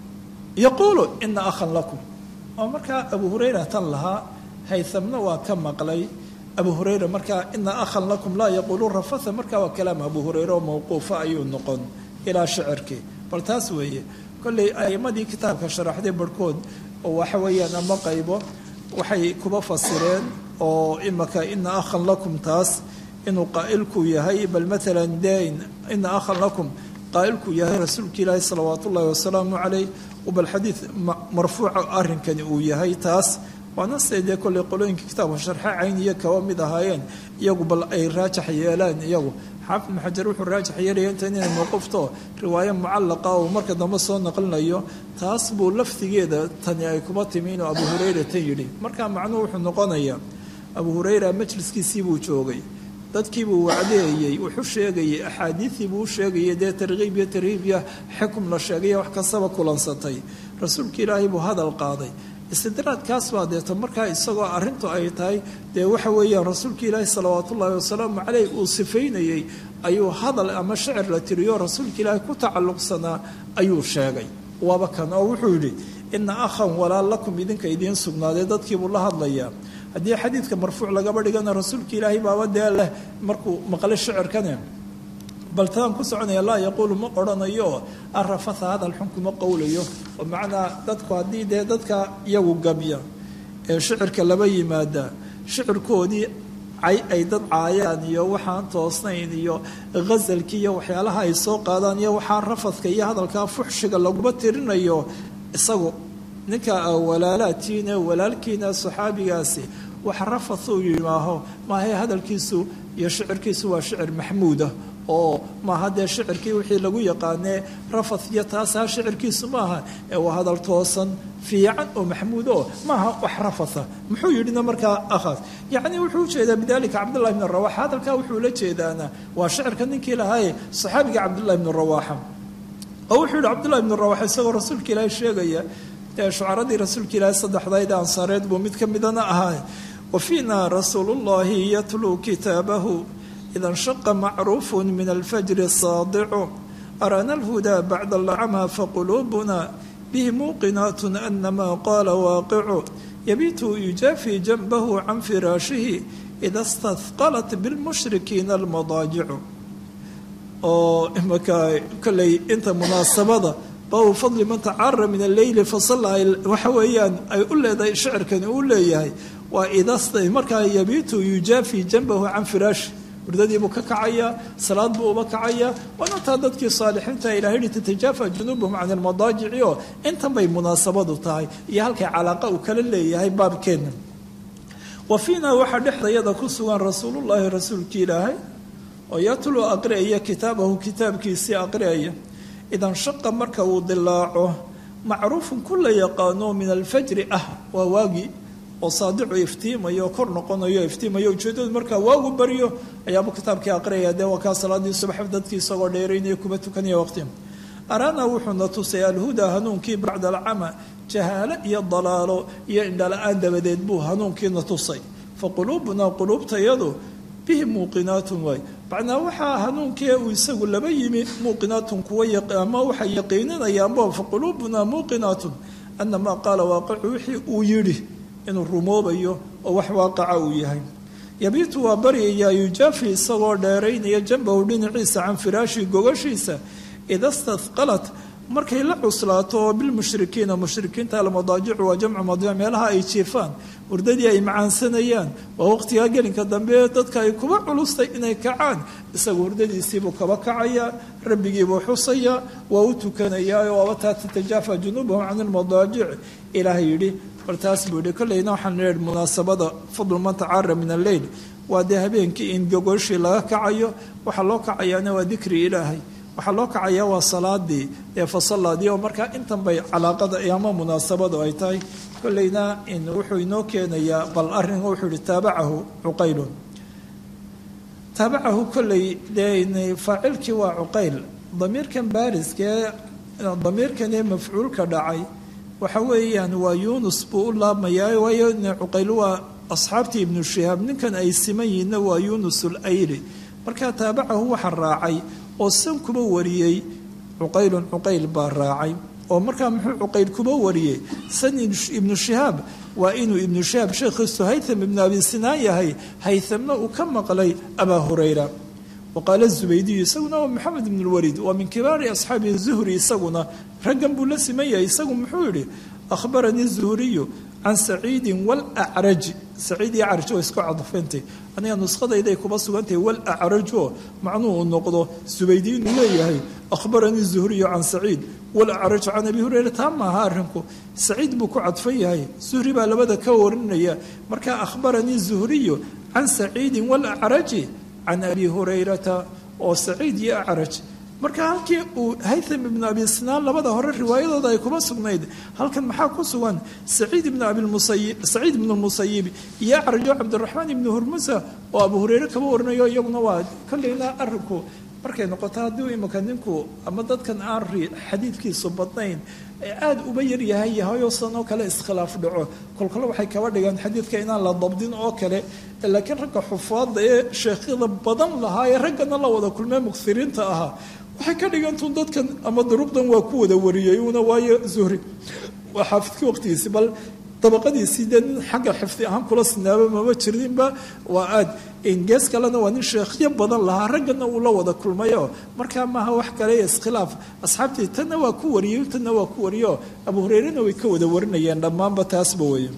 S2: yaquulu ina akhan lakum oo markaa abu hurayra tan lahaa haythamna waa ka maqlay abu hurayra markaa ina akhan lakum laa yaquulu rafatha markaa waa kalaam abu hurayra oo mawquufa ayuu noqon ilaa shicirkii bal taas weeye kolley aimadii kitaabka sharaxday barhkood oo waxa weeyaan ama qaybo waxay kuba fasireen oo imaka ina akhan lakum taas inuu qaa'ilku yahay bal maalan de ina akhan lakum qaa'ilku yahay rasuulka ilaahi salawaat ullaahi wasalaamu caleyh bal xadiid marfuuca arrinkani uu yahay taas waana se dee kolley qolooyinka kitaabka sharxe cayniya kaba mid ahaayeen iyagu bal ay raajax yeelaan iyagu xaafid ibnu xajar wuxuu raajax yeelaya inta inay mawqufto riwaayo mucallaqa uu marka dambe soo naqlinayo taas buu lafdigeeda tani ay kuba timi inuu abu hurayra tan yidhi markaa macnuhu wuxuu noqonayaa abu hurayra majliskiisii buu joogay dadkiibuu wacdeeyey wuxuu sheegayey axaadiidii buu u sheegayay dee tarkiib iyo tarhiib iyo xukum la sheegaya wax kastaba kulansatay rasuulka ilaahay buu hadal qaaday istidraadkaas baa deeto markaa isagoo arrintu ay tahay dee waxa weeyaan rasuulka ilaahi salawaat ullaahi wasalaamu caleyh uu sifaynayey ayuu hadal ama shicir la tiriyo rasuulka ilaahi ku tacalluqsanaa ayuu sheegay waaba kan oo wuxuu yidhi ina akhan walaal lakum idinka idiin sugnaadee dadkiibuu la hadlayaa haddii xadiidka marfuuc lagaba dhigana rasuulka ilaahay baaba dee leh markuu maqlay shicirkane bal taan ku soconaya laa yaquulu ma odhanayo arafatha hadal xun kuma qowlayo oo macnaa dadku haddii dee dadka iyagu gabya ee shicirka laba yimaada shicirkoodii cay ay dad caayaan iyo waxaan toosnayn iyo ghasalkii iyo waxyaalaha ay soo qaadaan iyo waxaa rafadka iyo hadalkaa fuxshiga laguma tirinayo isagu ninka walaalaadkiina walaalkiina saxaabigaasi wax rafathuu yimaaho maahae hadalkiisu iyo shicirkiisu waa shicir maxmuudah oo maaha dee shicirkii wixii lagu yaqaanee rafath iyo taasaa shicirkiisu maaha ee waa hadal toosan fiican oo maxmuud oo maaha wax rafatha muxuu yidhina markaa akhaas yacni wuxuu ujeedaa bidalika cabdullahi bn rawaxa hadalkaa wuxuu la jeedaana waa shicirka ninkii lahaaye saxaabiga cabdullahi bni rawaxa oo wuxuu yihi cabdullahi bni rawaxa isagoo rasuulka ilaahi sheegaya dee shucaradii rasuulka ilaahi saddexdayd ansaareed buu mid ka midana ahaa wa fiina rasuulu llahi yatluu kitaabahu ida nshaqa macruufu min alfajri saadicu araana alhudaa bacda alcama faquluubuna bihi muuqinaat anama qaala waaqicu yabiitu yujaafi janbahu can firaashihi ida stahqalat bilmushrikiina almadaajicu oo imaka kolley inta munaasabada baabu fadli man tacaara min alleyli fasalla waxa weeyaan ay u leedahay shicirkani uu leeyahay waa idasta markaa yabiitu yujaafi janbahu can firaashi hurdadiibuu ka kacayaa salaad buu uba kacayaa waana taa dadkii saalixiinta ilahay hi tatajaafa junuubahum can almadaajici oo intan bay munaasabadu tahay iyo halkay calaaqa uu kala leeyahay baabkeenna wa fiina waxaa dhexdayada ku sugan rasuulullaahi rasuulkii ilaahay oo yatluu aqri'aya kitaabahu kitaabkiisii aqri'aya idan shaqa marka uu dilaaco macruufun ku la yaqaano min alfajri ah waa waagii oo saadicu iftiimayo kor noqonayo iftiimayo ujeedadu markaa waagu baryo ayaabuu kitaabkii aqriyaya dee waa kaa salaadii subax dadkii isagoo dheeraynaya kuma tukanaya waqti araana wuxuuna tusay alhudaa hanuunkii bacda alcama jahaalo iyo dalaalo iyo indhala-aan dabadeed buu hanuunkiina tusay fa quluubunaa quluubtayadu bihi muuqinaatun waay macnaa waxaa hanuunkii uu isagu laba yimi muuqinaatun kuwa ama waxay yaqiininayaanba fa quluubunaa muuqinaatun anamaa qaala waaqicu wixii uu yidhi inuu rumoobayo oo wax waaqaca uu yahay yabiitu waa baryayaa yujaafi isagoo dheeraynaya janbahu dhinaciisa can firaashi gogashiisa ida stahqalat markay la cuslaato oo bilmushrikiina mushrikiinta almadaajicu waa jamcu madiic meelaha ay jiifaan hurdadii ay macaansanayaan waa waqtigaa gelinka dambe dadka ay kuba culustay inay kacaan isagu hurdadiisiibuu kaba kacayaa rabbigiibuu xusayaa waa u tukanayaa waaba taa tatajaafa junuubahum can ilmadaajic ilaahay yidhi bal taas buu yihi kolleyna waxaan leehi munaasabada fadlu man tacaara min alleyl waa dee habeenkii in gogoshii laga kacayo waxaa loo kacayaana waa dikri ilaahay waxaa loo kacayaa waa salaadii ee fasalaadii oo markaa intan bay calaaqada ama munaasabadu ay tahay kolleyna wuxuu inoo keenayaa bal arrin wuxuu yihi taabacahu cuqaylun taabacahu kolley dee faacilkii waa cuqayl damiirkan baariskee damiirkan ee mafcuulka dhacay waxa weeyaan waa yuunus buu u laabmayaa waayo cuqayl waa asxaabtii ibnu shihaab ninkan ay siman yihiinna waa yuunus ulayli markaa taabacahu waxa raacay oo san kuba wariyey cuqaylun cuqayl baa raacay oo markaa muxuu cuqayl kuba wariyey san ibnu shihaab waa inuu ibnu shihaab sheekhiisu haytham ibnu abi sinaan yahay haythamna uu ka maqlay abaa hurayra waqaala zubaydiyu isaguna waa maxamed ibn lwaliid waa min kibaari asxaabi zuhri isaguna raggan buu la siman yahay isagu muxuu yihi akhbaranii zuhriyu can saciidin walacraji saciid iyo caraj oo isku cadfantay aniga nuskhadayday kuba sugantahay walacraj oo macnuhu uu noqdo zubaydi inuu leeyahay akhbaranii zuhriyu can saciid walacraj can abi hureyra taa maaha arrinku saciid buu ku cadfan yahay zuhri baa labada ka warinaya markaa akhbaranii zuhriyu can saciidin walacraji can abi hurayrata oo saciid iyo acraj marka halkii uu haytham ibnu abi sinaan labada hore riwaayadooda ay kuma sugnayd halkan maxaa ku sugan saciid ibnu abimusayib saciid ibnu lmusayib iyo acrajo cabdiraxmaan ibnu hurmusa oo abu hureyre kaba warinayo iyaguna waa kolleyna arrinku markay noqoto haddii imika ninku ama dadkan aan ri xadiidkiisu badnayn aada uba yaryahay yahayoo sanoo kale iskhilaaf dhaco kolkole waxay kaba dhigaan xadiidka inaan la dabdin oo kale laakiin ragga xufaadda ee sheekhyada badan lahaa ee raggana la wada kulmee muksiriinta ahaa waxay ka dhigantuun dadkan ama duruqdan waa ku wada wariyey una waayo zuhri waa xaafidkii waqtigiisi bal dabaqadiisii dee nin xagga xifdi ahaan kula sinaaba mama jirinba waa aad gees kalena waa nin sheekhyo badan lahaa raggana uu la wada kulmayo markaa maaha wax kale iskhilaaf asxaabtii tanna waa ku wariyey tanna waa ku wariyo abu hureyrena way ka wada warinayeen dhammaanba taasba weeye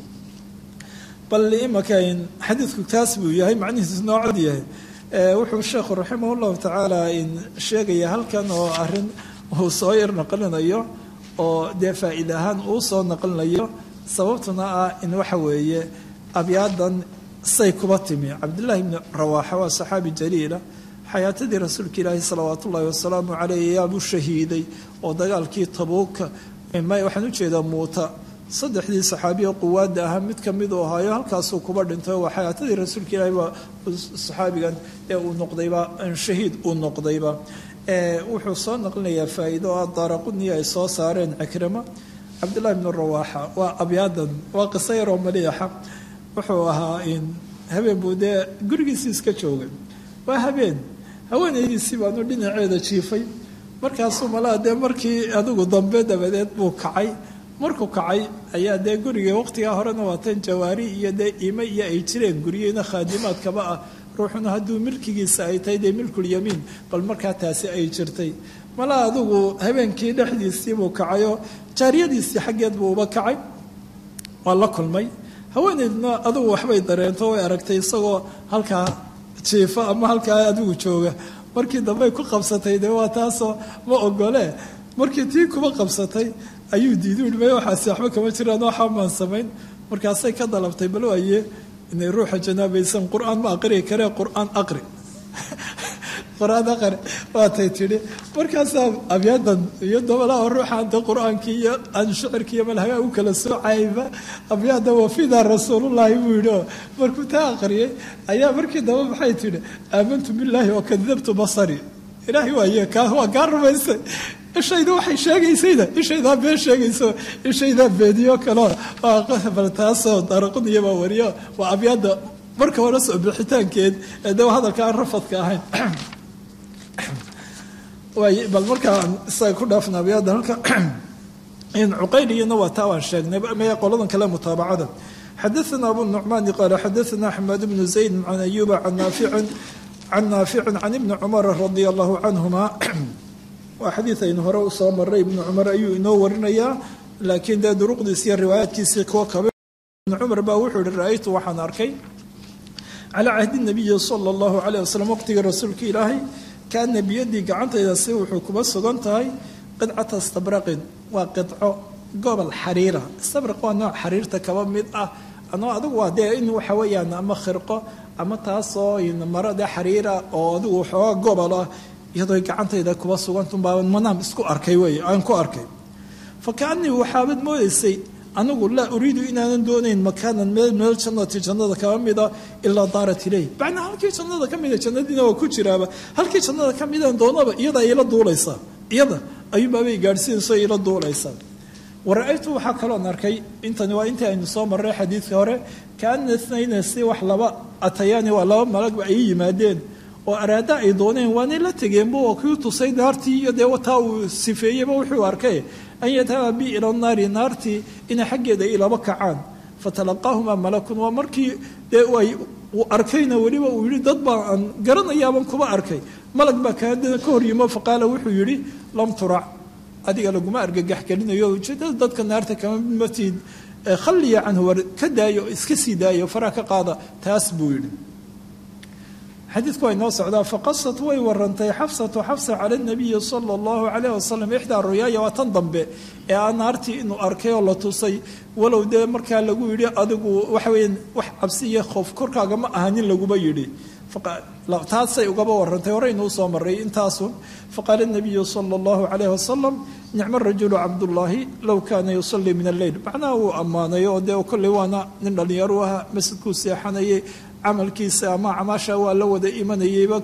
S2: bal imaka xadiidku taas buu yahay macnihiisu noocad yahay wuxuu sheekhu raximah llahu tacaala sheegaya halkan oo arin uu soo yar naqlinayo oo dee faa-iid ahaan uu soo naqlinayo sababtuna ah in waxa weeye abyaadan say kuba timi cabdullaahi bni rawaaxa waa saxaabi jaliila xayaatadii rasuulka ilaahi salawaat ullaahi wasalaamu caleyh yaabuu shahiiday oo dagaalkii tabuuka waxaan ujeedaa muuta saddexdii saxaabiya quwaadda ahaa mid kamid uu ahaayo halkaasuu kuba dhintay waa xayaatadii rasuulka ilaahi baa saxaabigan ee uu noqdayba shahiid uu noqdayba wuxuu soo naqlinayaa faa-iido oo daaraquni ay soo saareen cikrima cabdullahi bnu rawaaxa waa abyaadan waa qiso yaroo maliixa wuxuu ahaa habeen buu dee gurigiisii iska joogay waa habeen haweenaydiisii baanu dhinaceeda jiifay markaasuu malaa dee markii adigu dambe dabadeed buu kacay markuu kacay ayaa dee guriga waqtigaa horena waatan jawaari iyo dee ime iyo ay jireen guryena khaadimaadkaba ah ruuxuna hadduu milkigiisa ay tahay dee milkulyamiin bal markaa taasi ay jirtay malaa adigu habeenkii dhexdiisiibuu kacayoo jaariyadiisii xaggeed buu uba kacay waa la kulmay haweeneydna adigu waxbay dareento way aragtay isagoo halkaa jiifa ama halkaa adigu jooga markii dambey ku qabsatay dee waa taasoo ma ogole markii tii kuba qabsatay ayuu diiday uhi may waxaasi waxba kama jiraan waxaa maan samayn markaasay ka dalabtay bal waaye inay ruuxa janaabaysan qur-aan ma aqri karee qur-aan aqri qur-aan aqri waatay tidhi markaasaa abyaadan iyo dabalaha ruuxa anta qur-aankii iyo aan shicirkii iyo malhagaa u kala soocayba abyaada wafidaa rasuulullaahi buu yidhi oo markuu taa aqriyay ayaa markii dambe maxay tidhi aamantu billaahi wa kadabtu basari ilaahay waaye kaa waa kaa rumaysay ishayda waxay sheegaysayda ishaydaa been sheegayso ishaydaa beediyo kaleo bal taasoo daraquniya baa wariyo waa abyaada marka hore soo bixitaankeed ee de hadalka aan rafadka ahayn waay bal markaan isaga ku dhaafna abyaada halka cuqayliyana waa taa waan sheegnay maya qoladan kale mutaabacada xadaثna abu nucmaani qaala xadaثna axmed bnu zayd can ayuba can naaficin can naaficin can ibni cumara radia allahu canhuma waa xadiid aynu hore usoo maray ibnu cumar ayuu inoo warinayaa laakiin dee duruqdiisi iyo riwaayaadkiisii kuwa kabe ibnu cumar baa wuxuu yihi ra-aytu waxaan arkay calaa cahdi nabiyi sala allahu calayh wasalam waqtiga rasuulka ilaahay kaana biyadii gacantayda si wuxuu kuba sugan tahay qidcata istabraqin waa qidco gobol xariira istabraq waa nooc xariirta kaba mid ah anoo adigu waa dee in waxa weeyaan ama khirqo ama taasoo maro dee xariira oo adigu waxooga gobol ah iyadoo gacantayda kuba sugantunbaa manaam isku arkay wey aan ku arkay fa kaanii waxaabad moodaysay anigu laa uriidu inaanan doonayn makaanan meel meel jannati jannada kaba mida ilaa daarat ileyh macnaa halkii jannada ka mida jannadiina waa ku jiraaba halkii jannada ka midaan doonaba iyada ila duulaysaa iyada ayuunbaabay gaadhsiinayso ila duulaysaa wara-aytu waxaa kaloon arkay intani waa intii aynu soo marray xadiidka hore kaana itnayna si wax laba atayaani waa laba malagba ay yimaadeen oo araada ay dooneen waanay la tegeenba waa kii tusay naartii iyo dee wataa uu sifeeyeyba wuxuu arkay an yadhaba bi ila naari naartii inay xaggeeda ilaba kacaan fatalaqaahumaa malakun waa markii dee ay uu arkayna weliba uu yihi dad baa aan garanayaaban kuba arkay malag baa kaadana ka hor yimo faqaala wuxuu yidhi lam turac adiga laguma argagax gelinayo ujeedada dadka naarta kama matid khalliya canhu war ka daayo iska sii daayo faraa ka qaada taas buu yidhi xadiidku way noo socdaa faqasat way warantay xafsatu xafsa cala nabiyi sala allahu calayh wasalam ixdaa ruyaaya waa tan dambe ee aa naartii inuu arkay oo la tusay walow dee markaa lagu yidhi adigu waxa weya wax cabsi iyo khoof korkaaga ma ahanin laguma yidhi taasay ugaba warantay horeynuu soo maray intaasun faqaala nabiyu sala allahu calayh wasalam nicmo rajulu cabdullaahi low kaana yusalii min alleyl macnaha wuu ammaanay oo dee kolley waana nin dhallinyaru aha masjidkuu seexanayay camalkiisa ama camaasha waa la wada imanayeyba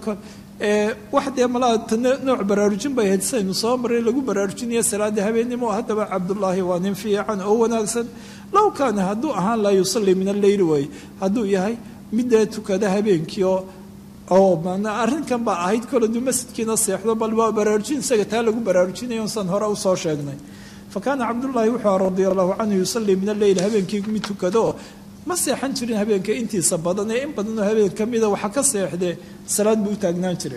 S2: wax dee malaa nooc baraarujin bay ahayd saynu soo maray lagu baraarujinaya salaada habeennimo haddaba cabdullaahi waa nin fiican oo wanaagsan low kaana hadduu ahaan laa yusalii min alleyl way hadduu yahay midee tukada habeenkii oo oo manaa arrinkan baa ahayd kol aduu masjidkiina seexdo bal waa baraarujin isaga taa lagu baraarujinayo san hore usoo sheegnay fa kaana cabdullaahi wuxuu radia allahu canhu yusalii min alleyl habeenkii mid tukado ma seexan jirin habeenka intiisa badan ee in badanoo habeen ka mida waxa ka seexdee salaad buu u taagnaan jiray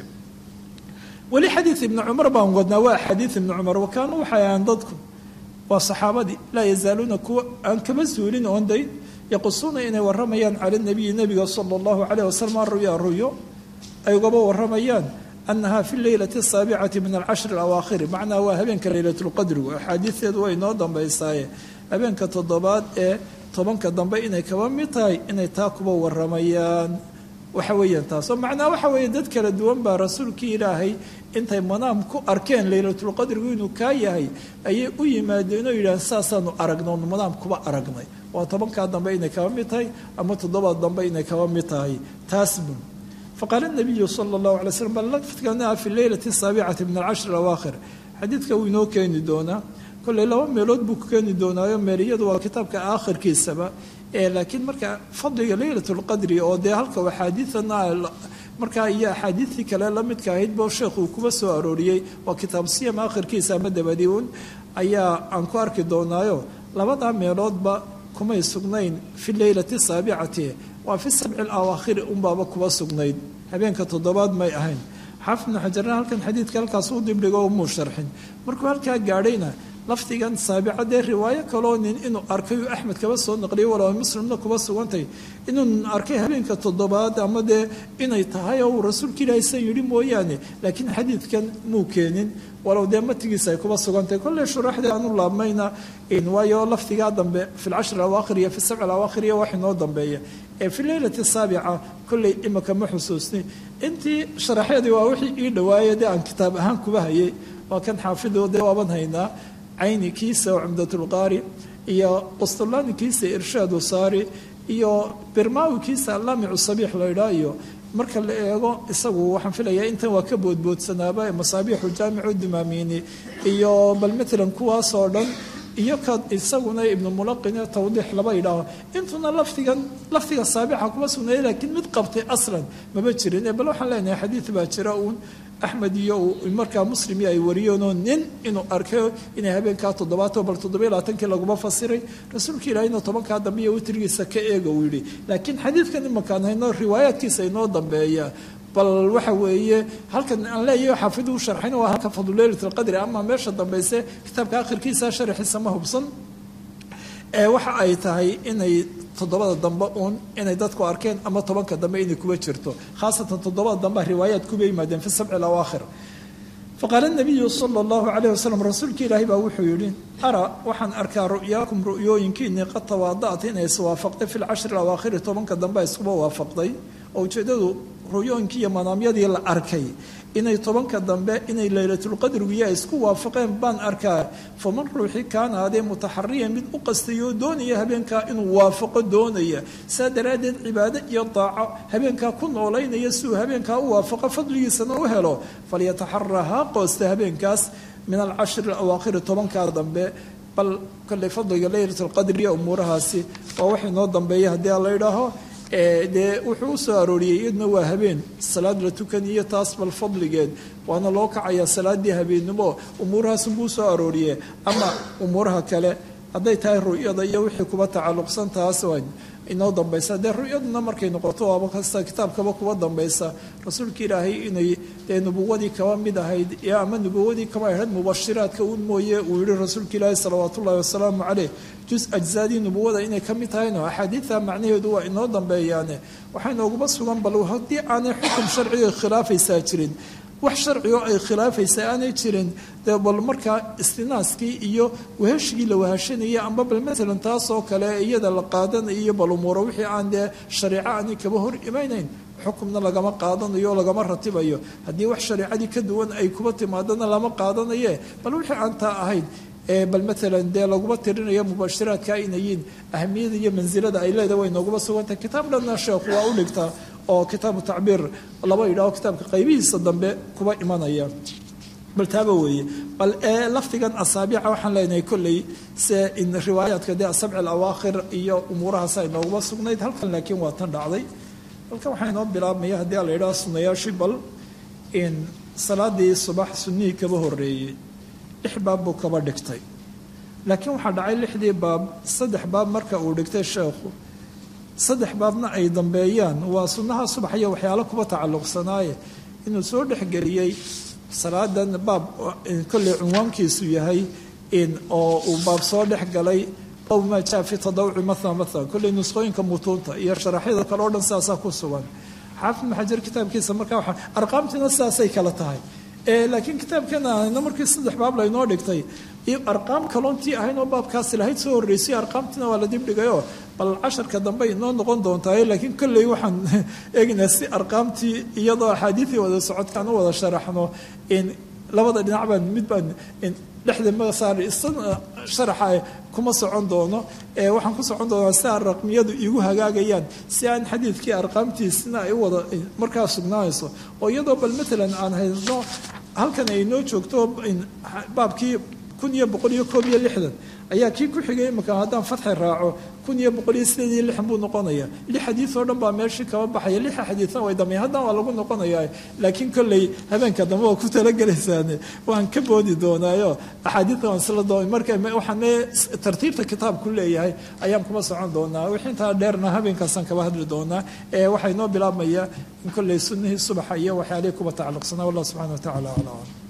S2: weli xadiid ibni cumar baan wadnaa waa xadiid ibni cumar wakaanuu waxay ahaan dadku waa saxaabadii laa yazaaluuna kuwa aan kama suulin oon dayn yaqusuuna inay waramayaan cala nabiyi nabiga sala allahu calayh wasalam ruya ruyo ay ugaba waramayaan anaha fi leylati asaabicati min alcashri alawaakhiri macnaa waa habeenka leylatulqadrigu axaadiisteedu way noo dambaysaaye habeenka toddobaad ee tobanka dambe inay kaba mid tahay inay taa kuba waramayaan waxa weeyaan taas oo macnaa waxa weeye dad kala duwan baa rasuulkii ilaahay intay manaam ku arkeen leylatulqadrigu inuu kaa yahay ayay u yimaadeen oo yidhaaheen saasaanu aragno onu manaam kuba aragnay waa tobankaa dambe inay kaba mid tahay ama toddobaad dambe inay kaba mid tahay taas bun faqaala nabiyu sala allahu alay slam bal laftkana fi leylati asaabicati min alcashri alawaakhir xadiidka wuu inoo keeni doonaa kolley laba meelood buu ku keeni doonaayo meeliyadu waa kitaabka aakhirkiisaba ee laakiin marka fadliga leylat lqadri oo dee halka axaadiidana markaa iyo axaadiidtii kale la midka ahayd bo sheekh uu kuba soo arooriyey waa kitaab siyam aakhirkiisa ama dabadi un ayaa aan ku arki doonaayo labadaa meeloodba kumay sugnayn fi leylati saabicati waa fi sabci alawaakhiri unbaaba kuba sugnayd habeenka toddobaad may ahayn xaafid ibnu xajarna halkan xadiidka halkaas u dibdhigo umuu sharxin markuu halkaa gaadhayna lafdigan saabica dee riwaayo kaloo nin inuu arkay uu axmed kaba soo naqliyay walow muslimna kuba sugantay inuu nin arkay habeenka toddobaad ama dee inay tahay oo uu rasuulka ilaahay san yidhi mooyaane laakiin xadiidkan muu keenin walow dee matigiisa ay kuba sugantahay kolley shuraaxdii aanu laabmayna waayo lafdigaa dambe fi lcashri awaakhir iyo fi sabci awaakhir iyo wax inoo dambeeya ee fi leylati saabica kolley imaka ma xusuusni intii sharaxyadii waa wixii ii dhawaaya dee aan kitaab ahaan kuba hayay waa kan xaafido dee waaban haynaa cayni kiisa oo cumdatulqaari iyo qustulaani kiisa irshaadu saari iyo birmaawi kiisa allaamicu sabiix laydhaa iyo marka la eego isagu waxaan filayaa intan waa ka boodboodsanaaba masaabiixu jaamicu dimaamiini iyo bal matalan kuwaasoo dhan iyo ka isaguna ibnu mulaqin tawdiix laba idhaaho intuna lafdigan lafdiga saabixa kuma sugnaaya laakiin mid qabtay aslan maba jirin bal waxaan leenahay xadiid baa jira uun axmed iyo markaa muslim ay wariyeenoo nin inuu arkay inay habeenkaa toddobaato bal toddobiyo labaatankii laguma fasiray rasuulka ilaahayna tobankaa dambe iyo witrigiisa ka eega uu yidhi laakiin xadiidkan imakaan hayno riwaayaadkiisa inoo dambeeya bal waxa weeye halkan aan leeyahay xaafid u sharxayna waa halka fadlu leylat alqadri ama meesha dambayse kitaabka akhirkiisa sharaxiisa ma hubsan ee waxa ay tahay inay toddobada dambe uun inay dadku arkeen ama tobanka dambe inay kuba jirto khaasatan toddobada dambe riwaayaad kuba yimaadeen fi sabci alawaakhir faqaala nabiyu sala allahu calayh wasalam rasuulka ilaahay baa wuxuu yidhi ara waxaan arkaa ru'yaakum ru'yooyinkiinii qad tawaada'at inay iswaafaqday fi lcashri alawaakhiri tobanka dambe iskuba waafaqday oo ujeeddadu ru'yooyinkii iyo manaamyadii la arkay inay tobanka dambe inay laylatulqadrigiyo isku waafaqeen baan arkaa faman ruuxii kaana adee mutaxariyan mid u qastayoo doonaya habeenkaa inuu waafaqo doonaya saa daraaddeed cibaado iyo daaco habeenkaa ku noolaynaya si uu habeenkaa u waafaqo fadligiisana u helo falyataxara haa qoosta habeenkaas min alcashri alawaakhiri tobankaa dambe bal kolley fadliga laylatulqadri iyo umuurahaasi waa wax inoo dambeeya haddii a la idhaaho dee wuxuu u soo arooriyey iyadna waa habeen salaad la tukaniyo taas bal fadligeed waana loo kacayaa salaadii habeennimo umuurahaasunbuu usoo arooriye ama umuuraha kale hadday tahay ru'yada iyo wixii kuba tacalluqsan taas waa inoo dambaysa dee ru'yaduna markay noqoto waaba kasta kitaabkaba kuba dambaysa rasuulka ilaahay inay dee nubuwadii kaba mid ahayd ama nubuwadii kaba ahayd mubashiraadka un mooye uu yihi rasuulka ilaahi salawaat ullahi wasalaamu caleyh jus ajzaadii nubuwada inay ka mid tahayno axaadiida macnaheedu waa inoo dambeeyaane waxaa inooguma sugan bal haddii aanay xukum sharciga khilaafaysaa jirin wax sharci oo ay khilaafaysa aanay jirin dee bal markaa istinaaskii iyo waheshigii la wahashanayay amba bal maalan taasoo kale iyada la qaadanayo bal umuuro wixii aan dee shareeco aanay kaba hor imaynayn xukumna lagama qaadanayo lagama ratibayo haddii wax shareecadii ka duwan ay kuba timaadana lama qaadanaye bal wixii aan taa ahayd bal maalan dee laguma tirinayo mubashiraadka inayiin ahamiyada iyo mansilada ay leedahay way nooguma sugantahay kitaab dhanna sheekhu waa u dhigtaa oo kitaabu tacbiir laba yidhaho kitaabka qaybihiisa dambe kuba imanaya bal taaba weeye bal ee lafdigan asaabiica waxaan leenahay kolley se in riwaayaadka dee asabci alawaakhir iyo umuurahaas ay nooguma sugnayd halkan laakiin waa tan dhacday halkan waxaa inoo bilaabmaya haddii la yidhaho sunayaashii bal in salaadii subax sunnihii kaba horeeyey lix baab buu kaba dhigtay laakiin waxaa dhacay lixdii baab saddex baab marka uu dhigtay sheekhu saddex baabna ay dambeeyaan waa sunnaha subax iyo waxyaalo kuba tacalluqsanaaye inuu soo dhexgeliyey salaadan baab kolley cunwaankiisu yahay in oo uu baab soo dhex galay ow maa jaa fi tadawuci maala maala kolley nusqooyinka mutuunta iyo sharaxyada kale o dhan sidaasaa ku sugan xaafid maxajar kitaabkiisa markaa waa arqaamtiina sidaasay kala tahay laakiin kitaabkeena ahayna markii saddex baab laynoo dhigtay arqaam kaloontii ahayn oo baabkaasi lahayd soo horreysay arqaamtiina waa la dibdhigayoo bal casharka dambe inoo noqon doontaa laakiin kolley waxaan eegaynaa si arqaamtii iyadoo axaadiidii wada socodkaan u wada sharaxno in labada dhinac baan mid baan dhexda masaar sharaxa kuma socon doono waxaan ku socon doonaa si aan raqmiyadu igu hagaagayaan si aan xadiidkii arqaamtiisina ay u wada markaa sugnaanayso oo iyadoo bal maalan aan hayno halkan ay noo joogto baabkii kun iyo boqol iyo koob iyo lixdan ayaa kii ku xigay imika haddaan fatxi raaco kun iyo boqol iyo sideed iyo lixdan buu noqonaya lix xadiid oo dhan baa meeshii kaba baxaya lixa xadiidna way dambeyn haddana waa lagu noqonayaa laakiin kolley habeenka dambe waa ku talagelaysaane waan ka boodi doonaayo axaadiidta waan isla doon marka waxaan tartiibta kitaabku leeyahay ayaan kuma socon doonaa wixii intaa dheerna habeenkaasaan kaba hadli doonaa ee waxaa inoo bilaabmaya in kolley sunnihii subaxa iyo waxyaalihii kuba tacalluqsanaa wallah subxana wa tacala aclam